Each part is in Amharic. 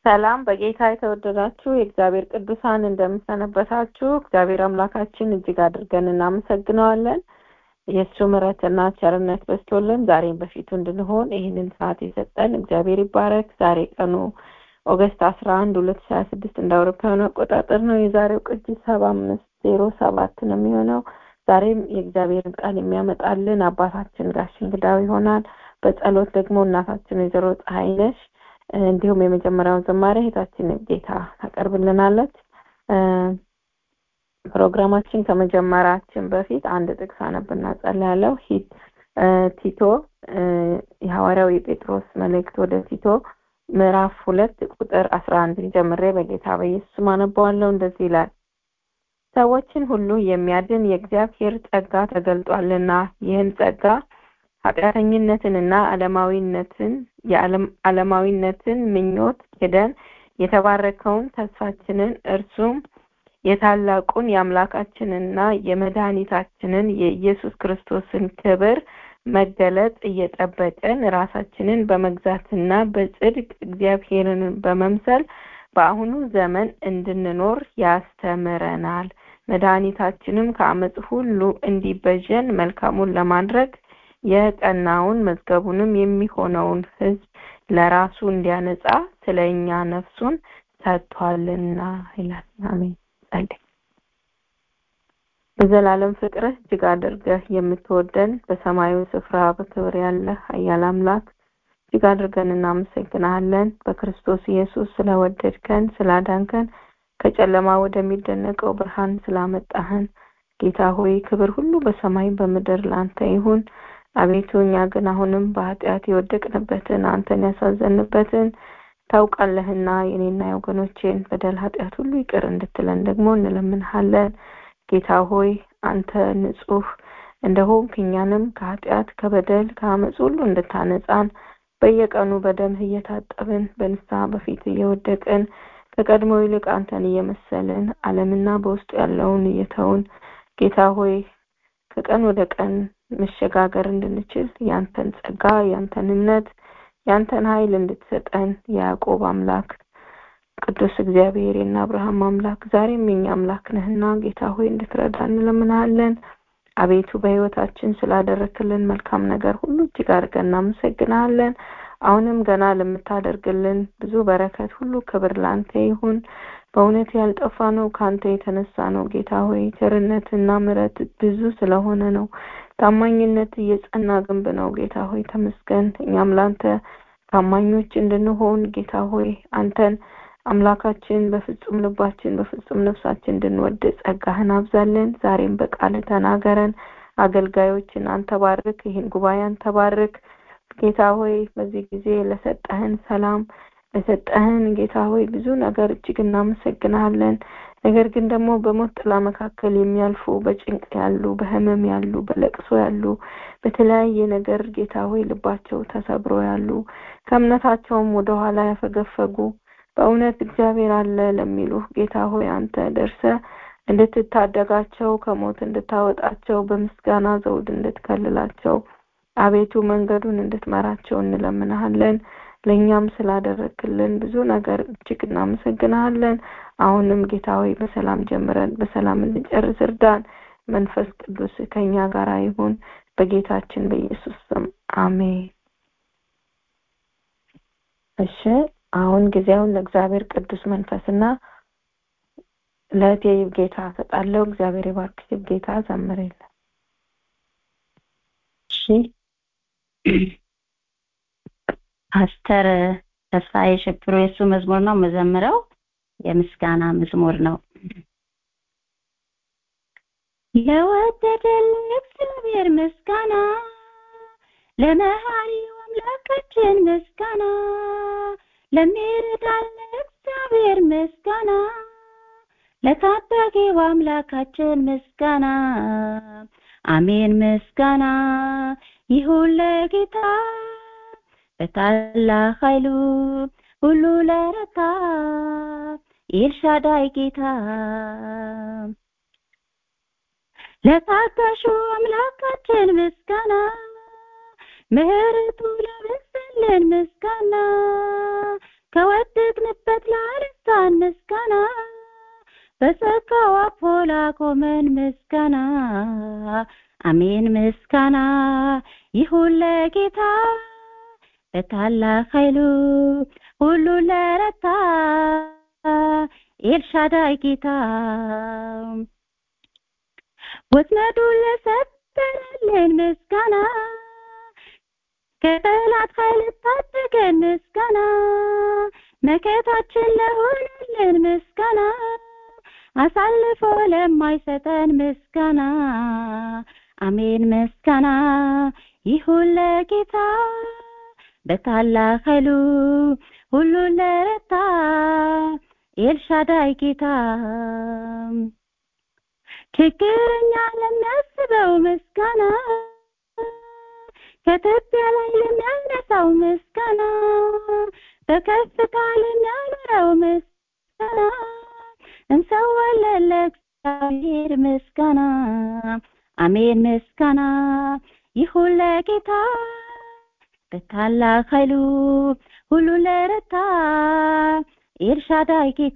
ሰላም በጌታ የተወደዳችሁ የእግዚአብሔር ቅዱሳን እንደምሰነበታችሁ እግዚአብሔር አምላካችን እጅግ አድርገን እናመሰግነዋለን የእሱ ምሕረትና ቸርነት በስቶልን ዛሬም በፊቱ እንድንሆን ይህንን ሰዓት የሰጠን እግዚአብሔር ይባረክ ዛሬ ቀኑ ኦገስት አስራ አንድ ሁለት ሺ ሀያ ስድስት እንደ አውሮፓውያኑ አቆጣጠር ነው የዛሬው ቅጂ ሰባ አምስት ዜሮ ሰባት ነው የሚሆነው ዛሬም የእግዚአብሔርን ቃል የሚያመጣልን አባታችን ጋሽ እንግዳው ይሆናል በጸሎት ደግሞ እናታችን ወይዘሮ ፀሐይ ነሽ እንዲሁም የመጀመሪያውን ዝማሬ እህታችን ጌታ ታቀርብልናለች ፕሮግራማችን ከመጀመራችን በፊት አንድ ጥቅስ አነብና ጸልያለሁ ቲቶ የሐዋርያው የጴጥሮስ መልእክት ወደ ቲቶ ምዕራፍ ሁለት ቁጥር አስራ አንድን ጀምሬ በጌታ በኢየሱስ አነበዋለሁ እንደዚህ ይላል ሰዎችን ሁሉ የሚያድን የእግዚአብሔር ጸጋ ተገልጧልና ይህን ጸጋ ኃጢአተኝነትንና ዓለማዊነትን የዓለማዊነትን ምኞት ሄደን የተባረከውን ተስፋችንን እርሱም የታላቁን የአምላካችንና የመድኃኒታችንን የኢየሱስ ክርስቶስን ክብር መገለጥ እየጠበቅን ራሳችንን በመግዛትና በጽድቅ እግዚአብሔርን በመምሰል በአሁኑ ዘመን እንድንኖር ያስተምረናል መድኃኒታችንም ከአመፅ ሁሉ እንዲበጀን መልካሙን ለማድረግ የቀናውን መዝገቡንም የሚሆነውን ህዝብ ለራሱ እንዲያነጻ ስለ እኛ ነፍሱን ሰጥቷልና ይላል አሜን ጸልይ በዘላለም ፍቅርህ እጅግ አድርገህ የምትወደን በሰማዩ ስፍራ በክብር ያለህ ኃያል አምላክ እጅግ አድርገን እናመሰግናለን በክርስቶስ ኢየሱስ ስለወደድከን ስላዳንከን ከጨለማ ወደሚደነቀው ብርሃን ስላመጣህን ጌታ ሆይ ክብር ሁሉ በሰማይ በምድር ላንተ ይሁን አቤቱ እኛ ግን አሁንም በኃጢአት የወደቅንበትን አንተን ያሳዘንበትን ታውቃለህና የኔና የወገኖቼን በደል ኃጢአት ሁሉ ይቅር እንድትለን ደግሞ እንለምንሃለን ጌታ ሆይ አንተ ንጹህ እንደሆንክ እኛንም ከኃጢአት ከበደል ከአመፅ ሁሉ እንድታነጻን በየቀኑ በደምህ እየታጠብን በንስሐ በፊት እየወደቅን ከቀድሞ ይልቅ አንተን እየመሰልን ዓለምና በውስጡ ያለውን እየተውን ጌታ ሆይ ከቀን ወደ ቀን መሸጋገር እንድንችል ያንተን ጸጋ ያንተን እምነት ያንተን ኃይል እንድትሰጠን የያዕቆብ አምላክ ቅዱስ እግዚአብሔር የና አብርሃም አምላክ ዛሬም የኛ አምላክ ነህና ጌታ ሆይ እንድትረዳ እንለምናለን አቤቱ በህይወታችን ስላደረክልን መልካም ነገር ሁሉ እጅግ አድርገን እናመሰግናለን አሁንም ገና ለምታደርግልን ብዙ በረከት ሁሉ ክብር ላንተ ይሁን በእውነት ያልጠፋ ነው ከአንተ የተነሳ ነው ጌታ ሆይ ቸርነትና ምረት ብዙ ስለሆነ ነው ታማኝነት እየጸና ግንብ ነው ጌታ ሆይ ተመስገን እኛም ላንተ ታማኞች እንድንሆን ጌታ ሆይ አንተን አምላካችን በፍጹም ልባችን በፍጹም ነፍሳችን እንድንወድ ጸጋህን አብዛለን ዛሬም በቃል ተናገረን አገልጋዮችን አንተ ባርክ ይህን ጉባኤ አንተ ባርክ ጌታ ሆይ በዚህ ጊዜ ለሰጠህን ሰላም ለሰጠህን ጌታ ሆይ ብዙ ነገር እጅግ እናመሰግናለን ነገር ግን ደግሞ በሞት ጥላ መካከል የሚያልፉ በጭንቅ ያሉ በህመም ያሉ በለቅሶ ያሉ በተለያየ ነገር ጌታ ሆይ ልባቸው ተሰብሮ ያሉ ከእምነታቸውም ወደኋላ ያፈገፈጉ በእውነት እግዚአብሔር አለ ለሚሉ ጌታ ሆይ አንተ ደርሰ እንድትታደጋቸው ከሞት እንድታወጣቸው በምስጋና ዘውድ እንድትከልላቸው አቤቱ መንገዱን እንድትመራቸው እንለምናሃለን ለእኛም ስላደረክልን ብዙ ነገር እጅግ እናመሰግናለን አሁንም ጌታ ሆይ በሰላም ጀምረን በሰላም እንጨርስ እርዳን መንፈስ ቅዱስ ከኛ ጋር ይሁን በጌታችን በኢየሱስ ስም አሜን እሺ አሁን ጊዜውን ለእግዚአብሔር ቅዱስ መንፈስና ለእቴ ጌታ ሰጣለው እግዚአብሔር ይባርክሽ ጌታ ዘምርልን እሺ ፓስተር ተስፋዬ ሽብሩ የሱ መዝሙር ነው መዘምረው የምስጋና መዝሙር ነው ለወደደን እግዚአብሔር ምስጋና ለመሐሪው አምላካችን ምስጋና ለሚረዳን እግዚአብሔር ምስጋና ለታዳጊው አምላካችን ምስጋና አሜን ምስጋና ይሁን ለጌታ በታላቅ ኃይሉ ሁሉ ለረታ ኤልሻዳይ ጌታ ለታጋሹ አምላካችን ምስጋና ምህረቱ ለበዛልን ምስጋና ከወደቅንበት በሕይወት ላነሳን ምስጋና በጸጋው አቅፎ ላቆመን ምስጋና አሜን ምስጋና ይሁን ለጌታ በታላቅ ኃይሉ ሁሉ ለረታ ኤልሻዳይ ጌታ ወጥመዱን ለሰበረልን ምስጋና ከጠላት ኃይል ታደገን ምስጋና መከታችን ለሆነልን ምስጋና አሳልፎ ለማይሰጠን ምስጋና አሜን ምስጋና ይሁን ለጌታ በታላቅ ኃይሉ ሁሉ ለረታ ኤልሻዳይ ጌታ ችግረኛ ለሚያስበው ምስጋና ከትቢያ ላይ ለሚያነሳው ምስጋና በከፍታ ለሚያኖረው ምስጋና እንሰዋለን ለእግዚአብሔር ምስጋና አሜን ምስጋና ይሁን ለጌታ በታላቅ ኃይሉ ሁሉ ለረታ ኤልሻዳይ ጌታ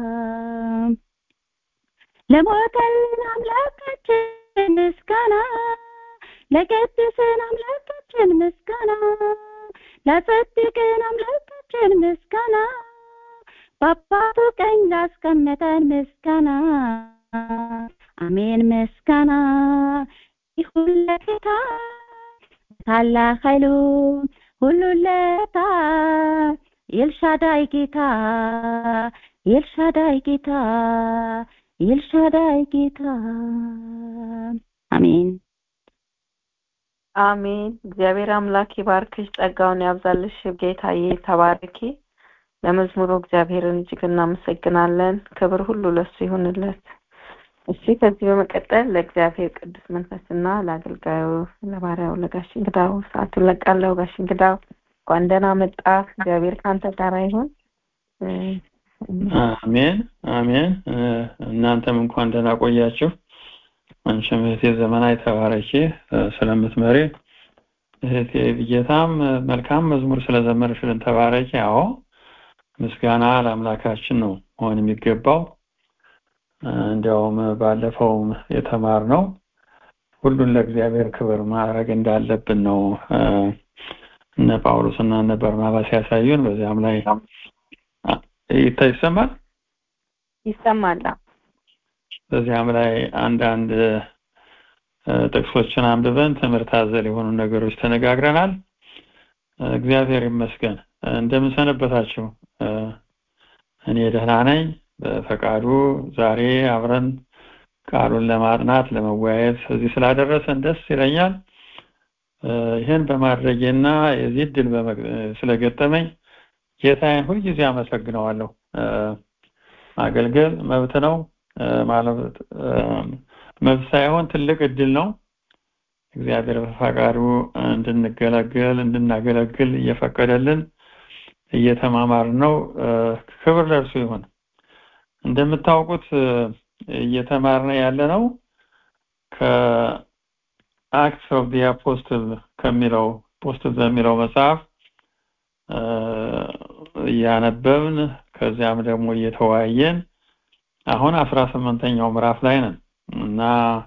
ለሞተልን አምላካችን ምስጋና ለቀደሰን አምላካችን ምስጋና ላጸድቅን አምላካችን ምስጋና በአባቱ ቀኝ ላስቀመጠን ምስጋና አሜን ምስጋና ይሁን ለጌታ ታላቅ ኃይሉ ሁሉ ለታ ኤልሻዳይ ጌታ ኤልሻዳይ ጌታ ኤልሻዳይ ጌታ አሜን አሜን። እግዚአብሔር አምላክ ይባርክሽ፣ ጸጋውን ያብዛልሽ። ጌታዬ ተባረኪ። ለመዝሙሩ እግዚአብሔርን እጅግ እናመሰግናለን። ክብር ሁሉ ለሱ ይሁንለት። እሺ፣ ከዚህ በመቀጠል ለእግዚአብሔር ቅዱስ መንፈስና ለአገልጋዩ ለባሪያው ለጋሽ እንግዳው ሰዓቱን ለቃለሁ። ጋሽ እንግዳው እንኳን ደህና መጣ። እግዚአብሔር ከአንተ ጋር ይሁን። አሜን አሜን። እናንተም እንኳን ደህና ቆያችሁ። አንቺም እህቴ ዘመናዊ ተባረኪ ስለምትመሪ እህቴ ብጌታም መልካም መዝሙር ስለዘመርሽልን ተባረኪ። አዎ ምስጋና ለአምላካችን ነው መሆን የሚገባው። እንዲያውም ባለፈውም የተማርነው ሁሉን ለእግዚአብሔር ክብር ማድረግ እንዳለብን ነው እነ ጳውሎስና እነ በርናባስ ያሳዩን። በዚያም ላይ ይታ ይሰማል ይሰማል። በዚያም ላይ አንዳንድ ጥቅሶችን አንብበን ትምህርት አዘል የሆኑ ነገሮች ተነጋግረናል። እግዚአብሔር ይመስገን። እንደምን ሰነበታችሁ? እኔ ደህና ነኝ። በፈቃዱ ዛሬ አብረን ቃሉን ለማጥናት ለመወያየት እዚህ ስላደረሰን ደስ ይለኛል። ይህን በማድረጌና የዚህ እድል ስለገጠመኝ ጌታዬን ሁልጊዜ አመሰግነዋለሁ። ማገልገል መብት ነው ማለት መብት ሳይሆን ትልቅ እድል ነው። እግዚአብሔር በፈቃዱ እንድንገለገል እንድናገለግል እየፈቀደልን እየተማማርን ነው። ክብር ለእርሱ ይሁን። እንደምታውቁት እየተማርን ያለ ነው ከአክትስ ኦፍ ዲ አፖስትል ከሚለው አፖስትል በሚለው መጽሐፍ እያነበብን ከዚያም ደግሞ እየተወያየን አሁን አስራ ስምንተኛው ምዕራፍ ላይ ነን እና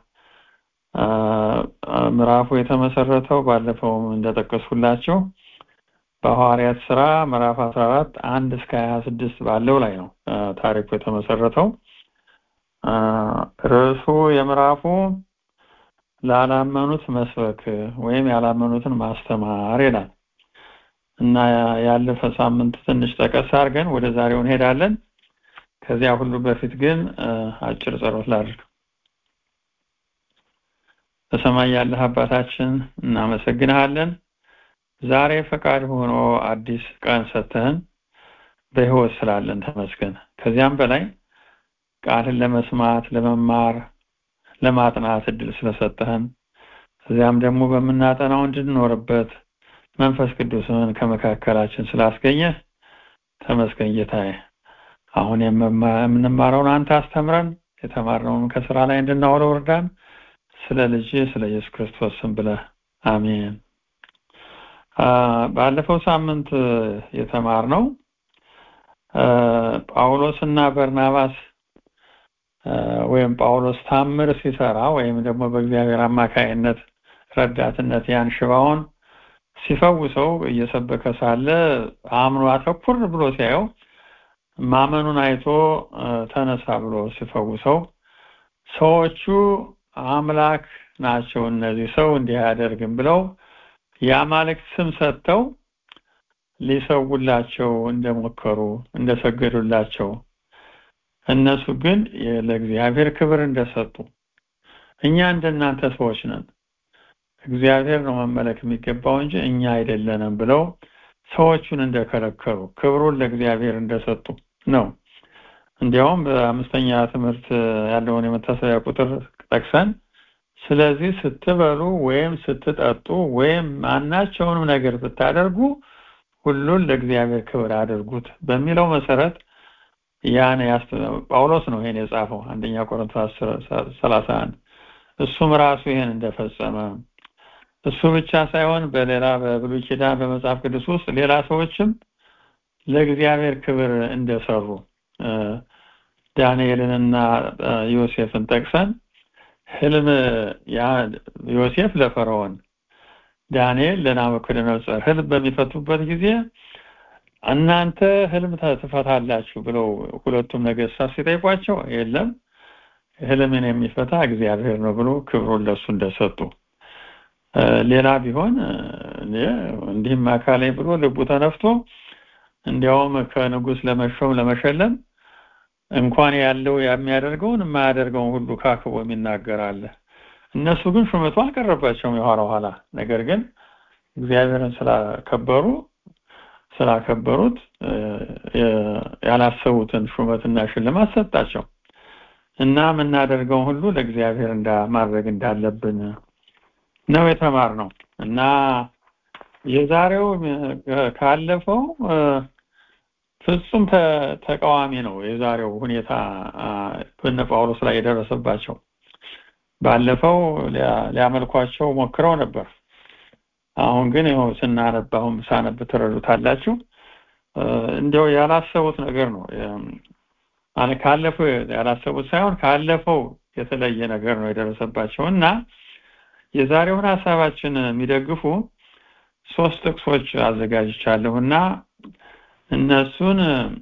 ምዕራፉ የተመሰረተው ባለፈውም እንደጠቀስኩላቸው በሐዋርያት ስራ ምዕራፍ 14 አንድ እስከ 26 ባለው ላይ ነው ታሪኩ የተመሰረተው። ርዕሱ የምዕራፉ ላላመኑት መስበክ ወይም ያላመኑትን ማስተማር ይላል እና ያለፈ ሳምንት ትንሽ ጠቀስ አድርገን ወደ ዛሬው እንሄዳለን። ከዚያ ሁሉ በፊት ግን አጭር ጸሎት ላድርግ። በሰማይ ያለህ አባታችን እናመሰግንሃለን። ዛሬ ፈቃድ ሆኖ አዲስ ቀን ሰጥተህን በህይወት ስላለን ተመስገን። ከዚያም በላይ ቃልን ለመስማት ለመማር፣ ለማጥናት እድል ስለሰጠህን ከዚያም ደግሞ በምናጠናው እንድንኖርበት መንፈስ ቅዱስን ከመካከላችን ስላስገኘህ ተመስገን ጌታዬ። አሁን የምንማረውን አንተ አስተምረን፣ የተማርነውን ከስራ ላይ እንድናውለው እርዳን። ስለ ልጅ ስለ ኢየሱስ ክርስቶስ ስም ብለህ አሜን። ባለፈው ሳምንት የተማርነው ጳውሎስና በርናባስ ወይም ጳውሎስ ታምር ሲሰራ ወይም ደግሞ በእግዚአብሔር አማካይነት ረዳትነት ያን ሽባውን ሲፈውሰው እየሰበከ ሳለ አምኖ አተኩር ብሎ ሲያየው ማመኑን አይቶ ተነሳ ብሎ ሲፈውሰው ሰዎቹ አምላክ ናቸው እነዚህ ሰው እንዲህ አያደርግም ብለው የአማልክት ስም ሰጥተው ሊሰውላቸው እንደሞከሩ እንደሰገዱላቸው እነሱ ግን ለእግዚአብሔር ክብር እንደሰጡ እኛ እንደናንተ ሰዎች ነን እግዚአብሔር ነው መመለክ የሚገባው እንጂ እኛ አይደለንም ብለው ሰዎቹን እንደከለከሉ ክብሩን ለእግዚአብሔር እንደሰጡ ነው እንዲያውም በአምስተኛ ትምህርት ያለውን የመታሰቢያ ቁጥር ጠቅሰን ስለዚህ ስትበሉ ወይም ስትጠጡ ወይም ማናቸውንም ነገር ብታደርጉ ሁሉን ለእግዚአብሔር ክብር አድርጉት በሚለው መሰረት ያን ጳውሎስ ነው ይሄን የጻፈው አንደኛ ቆሮንቶስ 31 እሱም ራሱ ይሄን እንደፈጸመ እሱ ብቻ ሳይሆን በሌላ በብሉይ ኪዳን በመጽሐፍ ቅዱስ ውስጥ ሌላ ሰዎችም ለእግዚአብሔር ክብር እንደሰሩ ዳንኤልንና ዮሴፍን ጠቅሰን ህልም ዮሴፍ ለፈርዖን ዳንኤል ለናቡከደነጾር ህልም በሚፈቱበት ጊዜ እናንተ ህልም ትፈታላችሁ ብለው ሁለቱም ነገስታት ሲጠይቋቸው የለም ህልምን የሚፈታ እግዚአብሔር ነው ብሎ ክብሩን ለሱ እንደሰጡ ሌላ ቢሆን እንዲህም አካላይ ብሎ ልቡ ተነፍቶ እንዲያውም ከንጉስ ለመሾም ለመሸለም እንኳን ያለው የሚያደርገውን የማያደርገውን ሁሉ ካክቦ የሚናገራለ እነሱ ግን ሹመቱ አልቀረባቸውም የኋላ ኋላ ነገር ግን እግዚአብሔርን ስላከበሩ ስላከበሩት ያላሰቡትን ሹመትና ሽልማት ሰጣቸው እና የምናደርገውን ሁሉ ለእግዚአብሔር ማድረግ እንዳለብን ነው የተማር ነው እና የዛሬው ካለፈው ፍጹም ተቃዋሚ ነው የዛሬው ሁኔታ በነ ጳውሎስ ላይ የደረሰባቸው ባለፈው ሊያመልኳቸው ሞክረው ነበር አሁን ግን ይኸው ስናነብ አሁን ሳነብ ትረዱታላችሁ እንዲያው ያላሰቡት ነገር ነው ካለፈው ያላሰቡት ሳይሆን ካለፈው የተለየ ነገር ነው የደረሰባቸው እና የዛሬውን ሀሳባችን የሚደግፉ ሶስት ጥቅሶች አዘጋጅቻለሁ እና እነሱን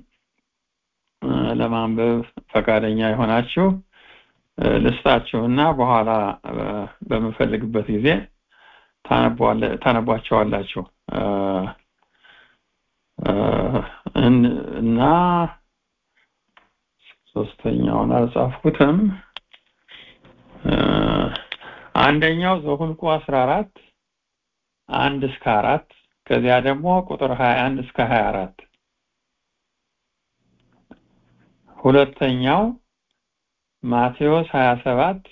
ለማንበብ ፈቃደኛ የሆናችሁ ልስጣችሁና በኋላ በምፈልግበት ጊዜ ታነቧቸዋላችሁ እና ሶስተኛውን አልጻፍኩትም አንደኛው ዘሁልቁ 14 አንድ እስከ አራት ከዚያ ደግሞ ቁጥር 21 እስከ 24 ሁለተኛው ማቴዎስ 27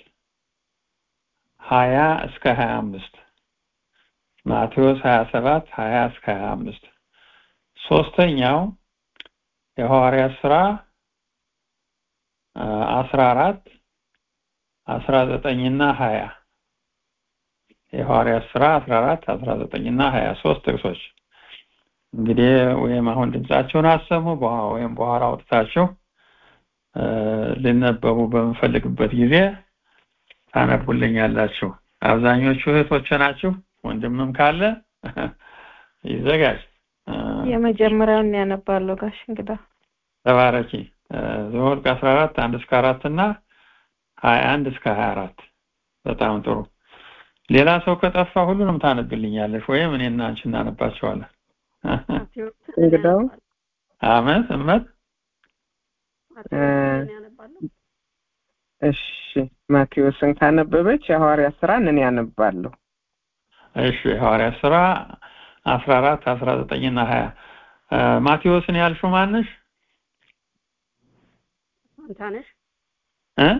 20 እስከ 25 ማቴዎስ 27 20 እስከ 25 ሶስተኛው የሐዋርያት ሥራ 14 19 እና 20 የሐዋርያት ሥራ 14 19 እና 23 ጥቅሶች እንግዲህ ወይም አሁን ድምጻቸውን አሰሙ ወይም በኋላ አውጥታችሁ ሊነበቡ በምፈልግበት ጊዜ ታነቡልኛላችሁ አብዛኞቹ እህቶች ናችሁ ወንድምም ካለ ይዘጋጅ የመጀመሪያውን ያነባለሁ ጋሽ እንግዳ ተባረኪ ዘኍልቍ 14 1 እስከ 4 እና 21 እስከ 24 በጣም ጥሩ ሌላ ሰው ከጠፋ ሁሉንም ታነብልኛለሽ ወይም እኔና አንቺ እናነባቸዋለን እንግዳው አመት እመት እሺ ማቴዎስን ካነበበች የሐዋርያት ሥራን እኔ ያነባለሁ እሺ የሐዋርያት ሥራ 14 19 እና 20 ማቴዎስን ያልሽው ማነሽ ፋንታነሽ እ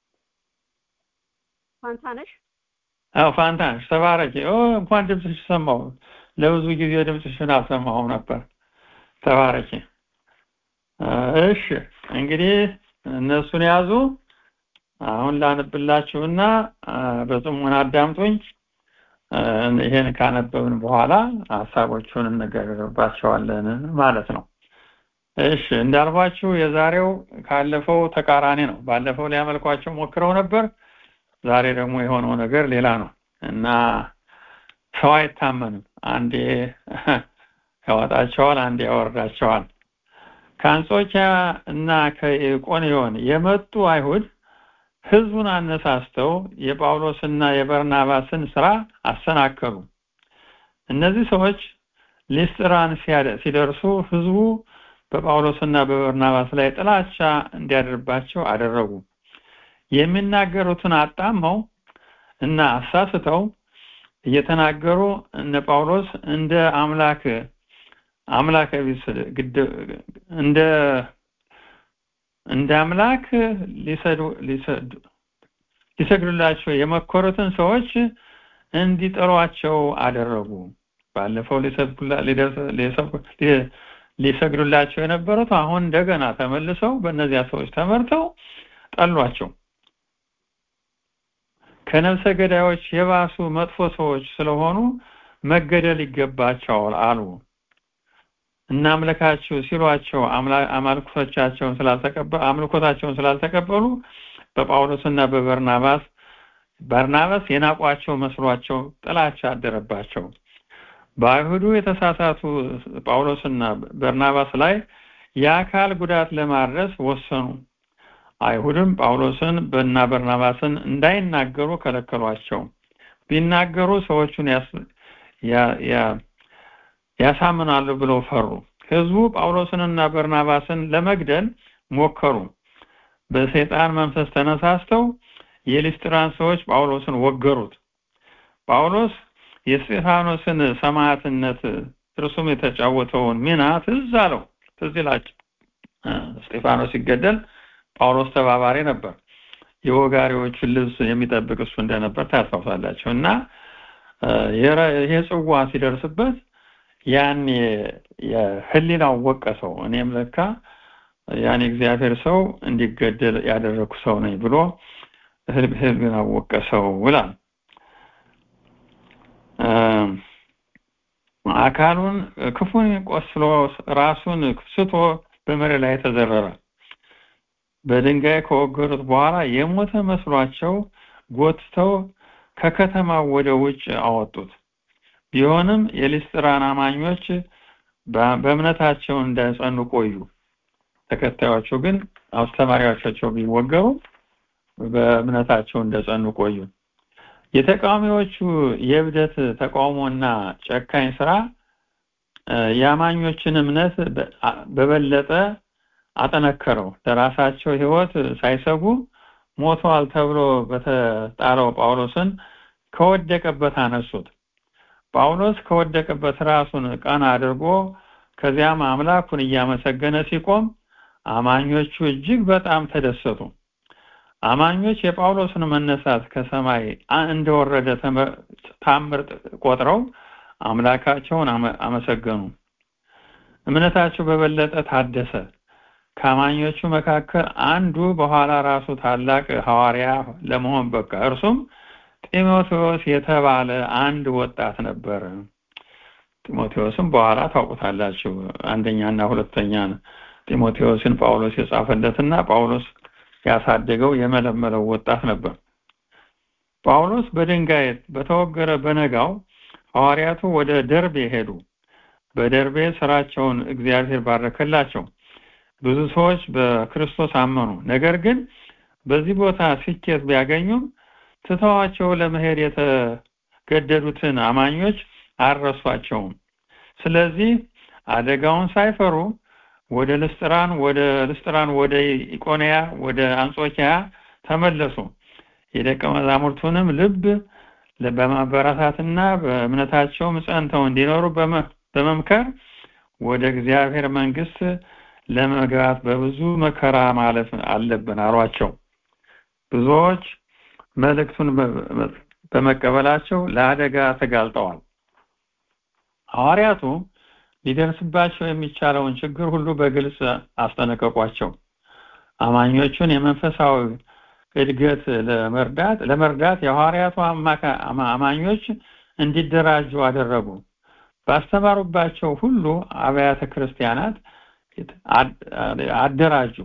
ፋንታነሽ አዎ ፋንታነሽ ተባረኪ ኦ እንኳን ድምፅሽ ሰማሁ ለብዙ ጊዜ ድምፅሽን አልሰማሁም ነበር ተባረኪ እሺ እንግዲህ እነሱን ያዙ አሁን ላነብላችሁና በጽሞና አዳምጡኝ ይሄን ካነበብን በኋላ ሀሳቦቹን እንነጋገርባቸዋለን ማለት ነው እሺ እንዳልኳችሁ የዛሬው ካለፈው ተቃራኒ ነው። ባለፈው ሊያመልኳቸው ሞክረው ነበር። ዛሬ ደግሞ የሆነው ነገር ሌላ ነው እና ሰው አይታመንም። አንዴ ያወጣቸዋል፣ አንዴ ያወርዳቸዋል። ከአንጾኪያ እና ከኢቆንዮን የመጡ አይሁድ ህዝቡን አነሳስተው የጳውሎስና የበርናባስን ስራ አሰናከሉ። እነዚህ ሰዎች ሊስጥራን ሲደርሱ ህዝቡ በጳውሎስና በበርናባስ ላይ ጥላቻ እንዲያደርባቸው አደረጉ። የሚናገሩትን አጣመው እና አሳስተው እየተናገሩ እነ ጳውሎስ እንደ አምላክ አምላክ ቢስ እንደ እንደ አምላክ ሊሰዱ ሊሰዱ ሊሰግዱላቸው የመከሩትን ሰዎች እንዲጠሯቸው አደረጉ። ባለፈው ሊሰግዱላቸው የነበሩት አሁን እንደገና ተመልሰው በእነዚያ ሰዎች ተመርተው ጠሏቸው። ከነፍሰ ገዳዮች የባሱ መጥፎ ሰዎች ስለሆኑ መገደል ይገባቸዋል አሉ። እናምልካችሁ ሲሏቸው አማልኮታቸውን ስላልተቀበሉ አምልኮታቸውን ስላልተቀበሉ በጳውሎስና በበርናባስ በርናባስ የናቋቸው መስሏቸው ጥላቻ አደረባቸው። በአይሁዱ የተሳሳቱ ጳውሎስና በርናባስ ላይ የአካል ጉዳት ለማድረስ ወሰኑ። አይሁድም ጳውሎስን እና በርናባስን እንዳይናገሩ ከለከሏቸው። ቢናገሩ ሰዎቹን ያሳምናሉ ብለው ፈሩ። ህዝቡ ጳውሎስንና በርናባስን ለመግደል ሞከሩ። በሰይጣን መንፈስ ተነሳስተው የሊስጥራን ሰዎች ጳውሎስን ወገሩት። ጳውሎስ የስጢፋኖስን ሰማዕትነት እርሱም የተጫወተውን ሚና ትዝ አለው። ትዝ ይላቸው። እስጢፋኖስ ሲገደል ጳውሎስ ተባባሪ ነበር። የወጋሪዎቹን ልብስ የሚጠብቅ እሱ እንደነበር ታስታውሳላችሁ። እና ይሄ ጽዋ ሲደርስበት ያን የህሊናው ወቀሰው። እኔም ለካ ያን እግዚአብሔር ሰው እንዲገደል ያደረግኩ ሰው ነኝ ብሎ ህሊናው ወቀሰው ይላል። አካሉን ክፉን ቆስሎ ራሱን ስቶ በመሬት ላይ ተዘረረ። በድንጋይ ከወገሩት በኋላ የሞተ መስሏቸው ጎትተው ከከተማው ወደ ውጭ አወጡት። ቢሆንም የሊስጥራን አማኞች በእምነታቸው እንዳይጸኑ ቆዩ። ተከታዮቹ ግን አስተማሪዎቻቸው ቢወገሩ በእምነታቸው እንደጸኑ ቆዩ። የተቃዋሚዎቹ የእብደት ተቃውሞና ጨካኝ ስራ የአማኞችን እምነት በበለጠ አጠነከረው። ለራሳቸው ሕይወት ሳይሰጉ ሞተዋል ተብሎ በተጣለው ጳውሎስን ከወደቀበት አነሱት። ጳውሎስ ከወደቀበት ራሱን ቀና አድርጎ ከዚያም አምላኩን እያመሰገነ ሲቆም አማኞቹ እጅግ በጣም ተደሰቱ። አማኞች የጳውሎስን መነሳት ከሰማይ እንደወረደ ታምር ቆጥረው አምላካቸውን አመሰገኑ። እምነታቸው በበለጠ ታደሰ። ከአማኞቹ መካከል አንዱ በኋላ ራሱ ታላቅ ሐዋርያ ለመሆን በቃ። እርሱም ጢሞቴዎስ የተባለ አንድ ወጣት ነበር። ጢሞቴዎስም በኋላ ታውቁታላችሁ። አንደኛና ሁለተኛ ጢሞቴዎስን ጳውሎስ የጻፈለትና ጳውሎስ ያሳደገው የመለመለው ወጣት ነበር። ጳውሎስ በድንጋይ በተወገረ በነጋው ሐዋርያቱ ወደ ደርቤ ሄዱ። በደርቤ ስራቸውን እግዚአብሔር ባረከላቸው። ብዙ ሰዎች በክርስቶስ አመኑ። ነገር ግን በዚህ ቦታ ስኬት ቢያገኙም ትተዋቸው ለመሄድ የተገደዱትን አማኞች አልረሷቸውም። ስለዚህ አደጋውን ሳይፈሩ ወደ ልስጥራን ወደ ልስጥራን ወደ ኢቆንያ ወደ አንጾኪያ ተመለሱ። የደቀ መዛሙርቱንም ልብ በማበረታትና በእምነታቸውም ጸንተው እንዲኖሩ በመምከር ወደ እግዚአብሔር መንግስት ለመግባት በብዙ መከራ ማለፍ አለብን አሏቸው። ብዙዎች መልእክቱን በመቀበላቸው ለአደጋ ተጋልጠዋል። ሐዋርያቱ ሊደርስባቸው የሚቻለውን ችግር ሁሉ በግልጽ አስጠነቀቋቸው። አማኞቹን የመንፈሳዊ እድገት ለመርዳት ለመርዳት የሐዋርያቱ አማኞች እንዲደራጁ አደረጉ። ባስተማሩባቸው ሁሉ አብያተ ክርስቲያናት አደራጁ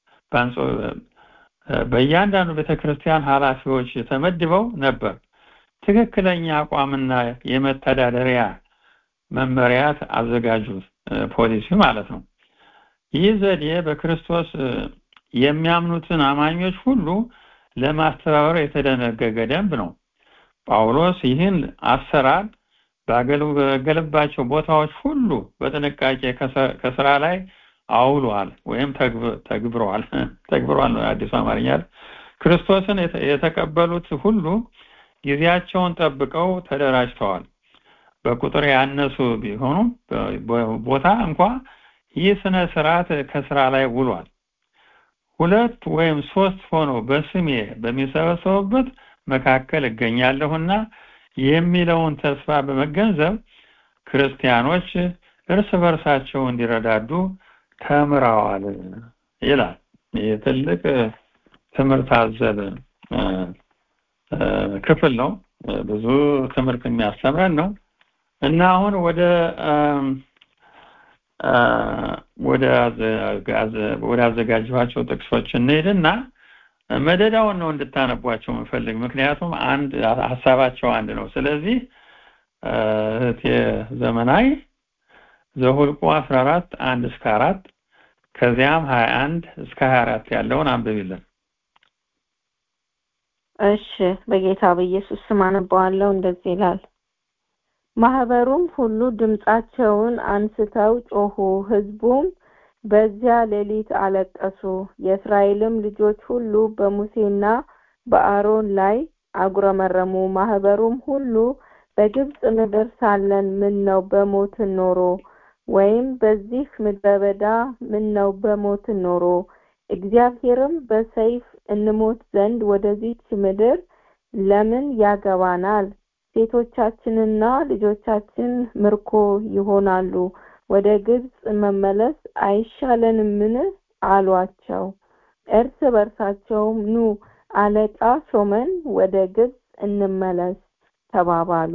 በእያንዳንዱ ቤተክርስቲያን ኃላፊዎች ተመድበው ነበር ትክክለኛ አቋምና የመተዳደሪያ መመሪያት አዘጋጁ ፖሊሲ ማለት ነው ይህ ዘዴ በክርስቶስ የሚያምኑትን አማኞች ሁሉ ለማስተባበር የተደነገገ ደንብ ነው ጳውሎስ ይህን አሰራር ባገለገለባቸው ቦታዎች ሁሉ በጥንቃቄ ከስራ ላይ አውሏል ወይም ተግብሯል ተግብሯል ነው አዲሱ አማርኛ ክርስቶስን የተቀበሉት ሁሉ ጊዜያቸውን ጠብቀው ተደራጅተዋል በቁጥር ያነሱ ቢሆኑ ቦታ እንኳ ይህ ስነ ስርዓት ከስራ ላይ ውሏል ሁለት ወይም ሶስት ሆነው በስሜ በሚሰበሰቡበት መካከል እገኛለሁና የሚለውን ተስፋ በመገንዘብ ክርስቲያኖች እርስ በርሳቸው እንዲረዳዱ ተምረዋል ይላል ይህ ትልቅ ትምህርት አዘል ክፍል ነው ብዙ ትምህርት የሚያስተምረን ነው እና አሁን ወደ ወደ አዘጋጅኋቸው ጥቅሶች እንሄድና መደዳውን ነው እንድታነቧቸው የምፈልግ ምክንያቱም አንድ ሀሳባቸው አንድ ነው ስለዚህ እህቴ ዘመናዊ ዘሁልቁ 14 አንድ እስከ አራት ከዚያም 21 እስከ 24 ያለውን አንብቢልን እሺ በጌታ በኢየሱስ ስም አነባዋለሁ እንደዚህ ይላል ማህበሩም ሁሉ ድምጻቸውን አንስተው ጮሁ ህዝቡም በዚያ ሌሊት አለቀሱ የእስራኤልም ልጆች ሁሉ በሙሴና በአሮን ላይ አጉረመረሙ ማህበሩም ሁሉ በግብጽ ምድር ሳለን ምን ነው በሞትን ኖሮ ወይም በዚህ ምድረ በዳ ምን ነው በሞትን ኖሮ እግዚአብሔርም በሰይፍ እንሞት ዘንድ ወደዚች ምድር ለምን ያገባናል ሴቶቻችንና ልጆቻችን ምርኮ ይሆናሉ ወደ ግብጽ መመለስ አይሻለንምን አሏቸው እርስ በርሳቸውም ኑ አለቃ ሾመን ወደ ግብጽ እንመለስ ተባባሉ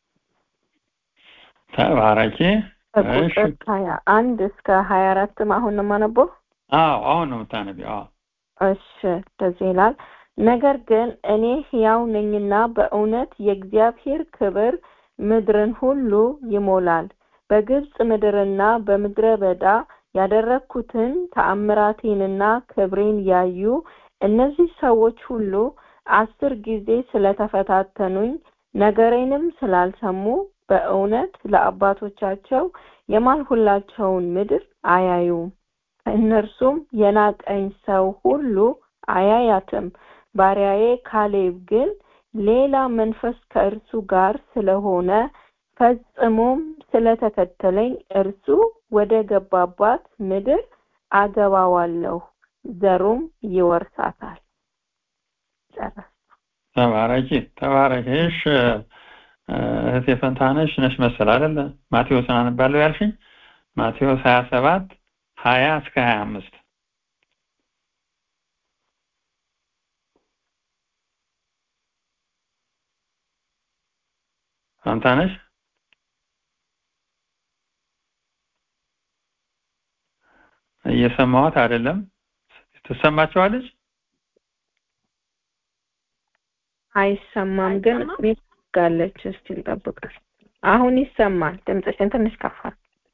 ተባረኪ ከቁጥር ሀያ አንድ እስከ ሀያ አራትም አሁን ነው የማነበው አዎ አሁን ነው የምታነቢው አዎ እሺ እንደዚህ ይላል ነገር ግን እኔ ሕያው ነኝና በእውነት የእግዚአብሔር ክብር ምድርን ሁሉ ይሞላል በግብጽ ምድርና በምድረ በዳ ያደረግኩትን ተአምራቴንና ክብሬን ያዩ እነዚህ ሰዎች ሁሉ አስር ጊዜ ስለተፈታተኑኝ ነገሬንም ስላልሰሙ በእውነት ለአባቶቻቸው የማልሁላቸውን ምድር አያዩም ከእነርሱም የናቀኝ ሰው ሁሉ አያያትም ባሪያዬ ካሌብ ግን ሌላ መንፈስ ከእርሱ ጋር ስለሆነ ፈጽሞም ስለተከተለኝ እርሱ ወደ ገባባት ምድር አገባዋለሁ ዘሩም ይወርሳታል ጨረስ ተባረኪ ተባረኪ እሺ እህቴ ፈንታነሽ ነሽ መሰል አይደለ ማቴዎስን አነባለሁ ያልሽኝ ማቴዎስ 27 20 እስከ 25 ፈንታነሽ እየሰማዋት አይደለም ትሰማቸዋለች አይሰማም ግን ጋለች እስቲ እንጠብቃል አሁን ይሰማል ድምፅሽን ትንሽ ከፋል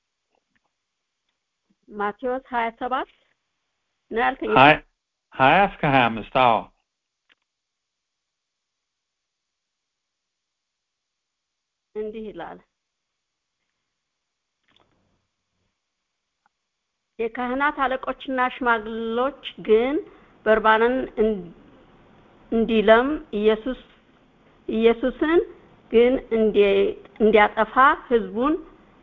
ማቴዎስ ሀያ ሰባት ነው ያልከኝ ሀያ እስከ ሀያ አምስት አዎ እንዲህ ይላል የካህናት አለቆችና ሽማግሎች ግን በርባንን እንዲለም ኢየሱስ ኢየሱስን ግን እንዲያጠፋ ህዝቡን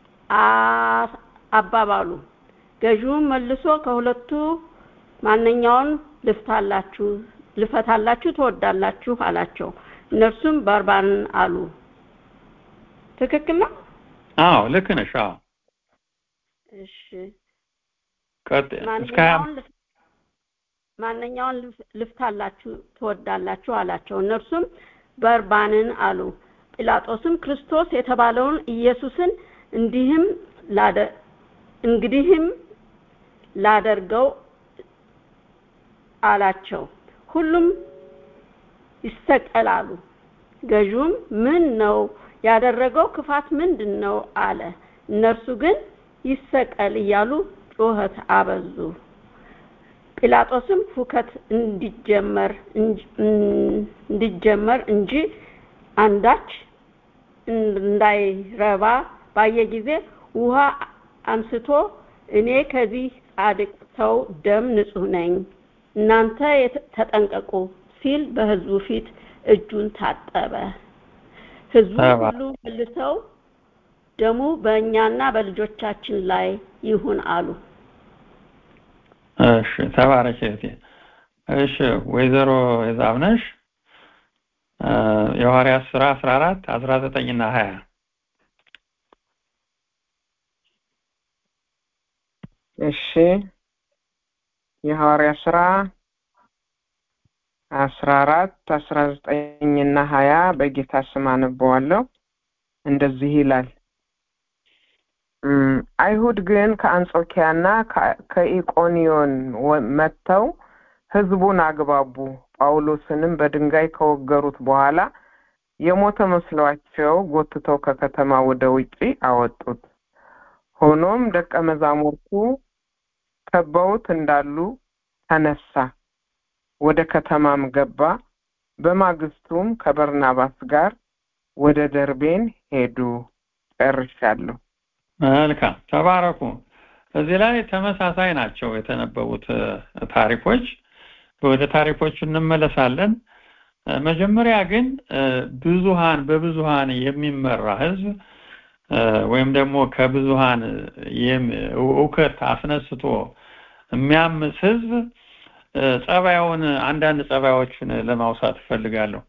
አባባሉ ገዢውም መልሶ ከሁለቱ ማንኛውን ልፍታላችሁ ልፈታላችሁ ትወዳላችሁ አላቸው እነርሱም በርባንን አሉ ትክክል ነው አዎ ልክ ነሽ አዎ እሺ እስከ ማንኛውን ልፍታላችሁ ትወዳላችሁ አላቸው እነርሱም በርባንን አሉ ጲላጦስም ክርስቶስ የተባለውን ኢየሱስን እንዲህም ላደ እንግዲህም ላደርገው አላቸው። ሁሉም ይሰቀላሉ። ገዥውም ምን ነው ያደረገው ክፋት ምንድን ነው አለ። እነርሱ ግን ይሰቀል እያሉ ጩኸት አበዙ። ጲላጦስም ሁከት እንዲጀመር እንዲጀመር እንጂ አንዳች እንዳይረባ ባየ ጊዜ ውሃ አንስቶ እኔ ከዚህ ጻድቅ ሰው ደም ንጹሕ ነኝ፣ እናንተ ተጠንቀቁ ሲል በሕዝቡ ፊት እጁን ታጠበ። ሕዝቡ ሁሉ መልሰው ደሙ በእኛና በልጆቻችን ላይ ይሁን አሉ። እሺ ተባረክ እህቴ። እሺ ወይዘሮ የዛብነሽ የሐዋርያት ሥራ አስራ አራት አስራ ዘጠኝ እና ሀያ እሺ የሐዋርያ ሥራ አስራ አራት አስራ ዘጠኝ እና ሀያ በጌታ ስም አነበዋለሁ። እንደዚህ ይላል። አይሁድ ግን ከአንጾኪያና ከኢቆንዮን መጥተው ሕዝቡን አግባቡ። ጳውሎስንም በድንጋይ ከወገሩት በኋላ የሞተ መስሏቸው ጎትተው ከከተማ ወደ ውጪ አወጡት። ሆኖም ደቀ መዛሙርቱ ከበውት እንዳሉ ተነሳ፣ ወደ ከተማም ገባ። በማግስቱም ከበርናባስ ጋር ወደ ደርቤን ሄዱ። ጨርሻለሁ። መልካም ተባረኩ። እዚህ ላይ ተመሳሳይ ናቸው የተነበቡት ታሪኮች። ወደ ታሪኮቹ እንመለሳለን። መጀመሪያ ግን ብዙሃን በብዙሃን የሚመራ ህዝብ ወይም ደግሞ ከብዙሃን እውከት አስነስቶ የሚያምስ ህዝብ ጸባዩን አንዳንድ ጸባዮችን ለማውሳት እፈልጋለሁ።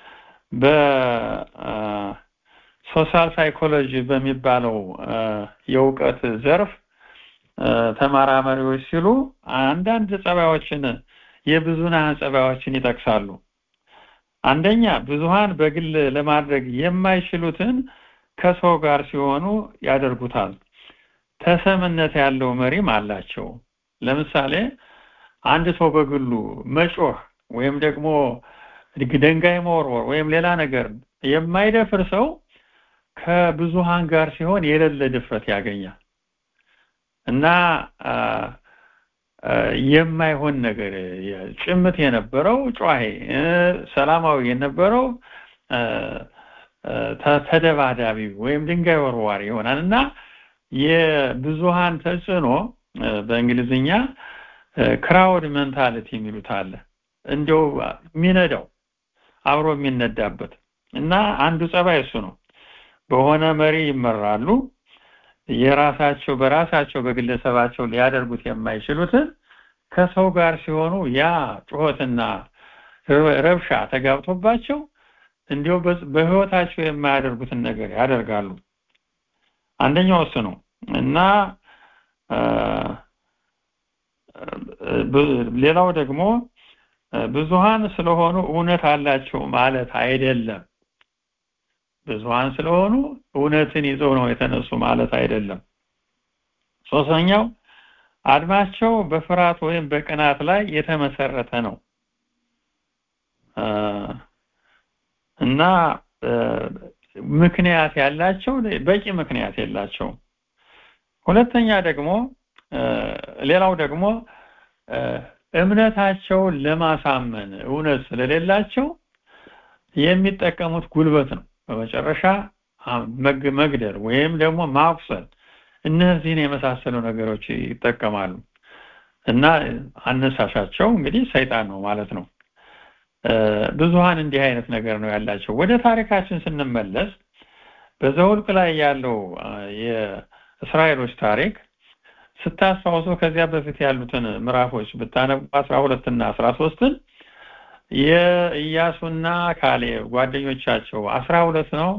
በሶሻል ሳይኮሎጂ በሚባለው የእውቀት ዘርፍ ተመራማሪዎች ሲሉ አንዳንድ ጸባዮችን የብዙሃን ጸባዮችን ይጠቅሳሉ። አንደኛ ብዙሃን በግል ለማድረግ የማይችሉትን ከሰው ጋር ሲሆኑ ያደርጉታል። ተሰምነት ያለው መሪም አላቸው። ለምሳሌ አንድ ሰው በግሉ መጮህ ወይም ደግሞ ድንጋይ መወርወር ወይም ሌላ ነገር የማይደፍር ሰው ከብዙሃን ጋር ሲሆን የሌለ ድፍረት ያገኛል እና የማይሆን ነገር ጭምት የነበረው ጨዋሄ ሰላማዊ የነበረው ተደባዳቢ ወይም ድንጋይ ወርዋሪ ይሆናል እና የብዙሃን ተጽዕኖ በእንግሊዝኛ ክራውድ ሜንታሊቲ የሚሉት አለ። እንደው የሚነዳው አብሮ የሚነዳበት እና አንዱ ጸባይ እሱ ነው። በሆነ መሪ ይመራሉ። የራሳቸው በራሳቸው በግለሰባቸው ሊያደርጉት የማይችሉትን ከሰው ጋር ሲሆኑ ያ ጩኸትና ረብሻ ተጋብቶባቸው እንዲሁ በህይወታቸው የማያደርጉትን ነገር ያደርጋሉ። አንደኛው እሱ ነው እና ሌላው ደግሞ ብዙሃን ስለሆኑ እውነት አላቸው ማለት አይደለም። ብዙሃን ስለሆኑ እውነትን ይዘው ነው የተነሱ ማለት አይደለም። ሶስተኛው አድማቸው በፍርሃት ወይም በቅናት ላይ የተመሰረተ ነው እና ምክንያት ያላቸው በቂ ምክንያት የላቸውም። ሁለተኛ ደግሞ ሌላው ደግሞ እምነታቸውን ለማሳመን እውነት ስለሌላቸው የሚጠቀሙት ጉልበት ነው። በመጨረሻ መግደል ወይም ደግሞ ማቁሰል እነዚህን የመሳሰሉ ነገሮች ይጠቀማሉ እና አነሳሻቸው እንግዲህ ሰይጣን ነው ማለት ነው። ብዙሃን እንዲህ አይነት ነገር ነው ያላቸው። ወደ ታሪካችን ስንመለስ በዘውልቅ ላይ ያለው የእስራኤሎች ታሪክ ስታስታውሱ ከዚያ በፊት ያሉትን ምዕራፎች ብታነቡ አስራ ሁለት እና አስራ ሶስትን የኢያሱና ካሌብ ጓደኞቻቸው አስራ ሁለት ነው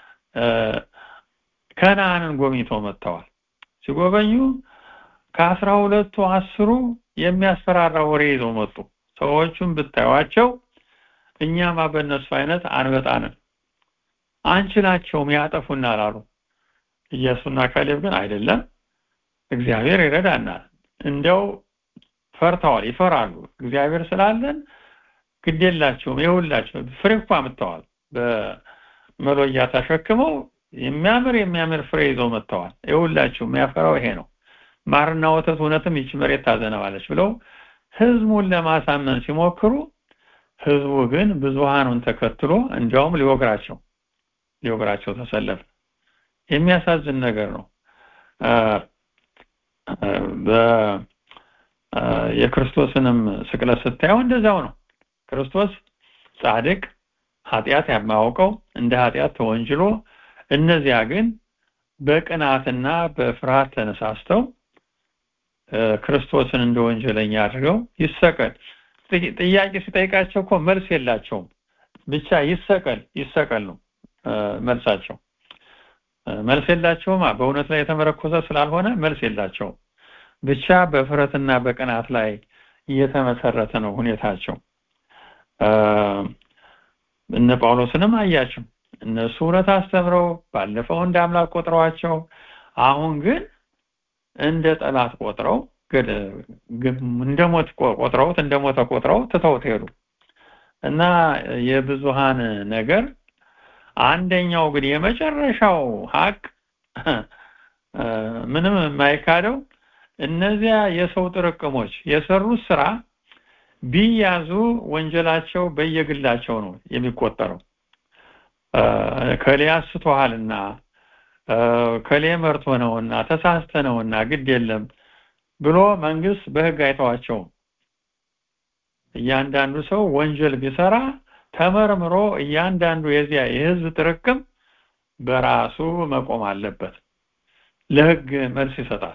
ከነአንን ጎብኝተው መጥተዋል። ሲጎበኙ ከአስራ ሁለቱ አስሩ የሚያስፈራራ ወሬ ይዘው መጡ። ሰዎቹን ብታዩዋቸው እኛማ በእነሱ አይነት አንበጣንም አንችላቸውም ያጠፉናል አሉ። ኢያሱና ካሌብ ግን አይደለም እግዚአብሔር ይረዳናል፣ እንደው ፈርተዋል ይፈራሉ እግዚአብሔር ስላለን ግድ የላቸውም ይኸውላቸው ፍሬ እኮ አምጥተዋል በመሎያ ተሸክመው የሚያምር የሚያምር ፍሬ ይዘው መጥተዋል ይኸውላችሁ የሚያፈራው ይሄ ነው ማርና ወተት እውነትም ይች መሬት ታዘነባለች ብለው ህዝቡን ለማሳመን ሲሞክሩ ህዝቡ ግን ብዙሃኑን ተከትሎ እንዲያውም ሊወግራቸው ሊወግራቸው ተሰለፈ የሚያሳዝን ነገር ነው የክርስቶስንም ስቅለት ስታየው እንደዛው ነው ክርስቶስ ጻድቅ ኃጢአት የማያውቀው እንደ ኃጢአት ተወንጅሎ እነዚያ ግን በቅናትና በፍርሃት ተነሳስተው ክርስቶስን እንደ ወንጀለኛ አድርገው ይሰቀል ጥያቄ ሲጠይቃቸው እኮ መልስ የላቸውም ብቻ ይሰቀል ይሰቀል ነው መልሳቸው መልስ የላቸውም በእውነት ላይ የተመረኮዘ ስላልሆነ መልስ የላቸውም ብቻ በፍረትና በቅናት ላይ እየተመሰረተ ነው ሁኔታቸው እነ ጳውሎስንም አያቸው እነሱ እውነት አስተምረው ባለፈው እንደ አምላክ ቆጥረዋቸው አሁን ግን እንደ ጠላት ቆጥረው እንደ ሞት ቆጥረውት እንደ ሞተ ቆጥረው ትተውት ሄዱ እና የብዙሃን ነገር አንደኛው ግን የመጨረሻው ሀቅ ምንም የማይካደው እነዚያ የሰው ጥርቅሞች የሰሩት ስራ ቢያዙ ወንጀላቸው በየግላቸው ነው የሚቆጠረው ከሌ አስተዋልና ከሌ መርቶ ነውና ተሳስተ ነውና ግድ የለም ብሎ መንግስት በህግ አይተዋቸውም እያንዳንዱ ሰው ወንጀል ቢሰራ ተመርምሮ እያንዳንዱ የዚያ የህዝብ ጥርቅም በራሱ መቆም አለበት ለህግ መልስ ይሰጣል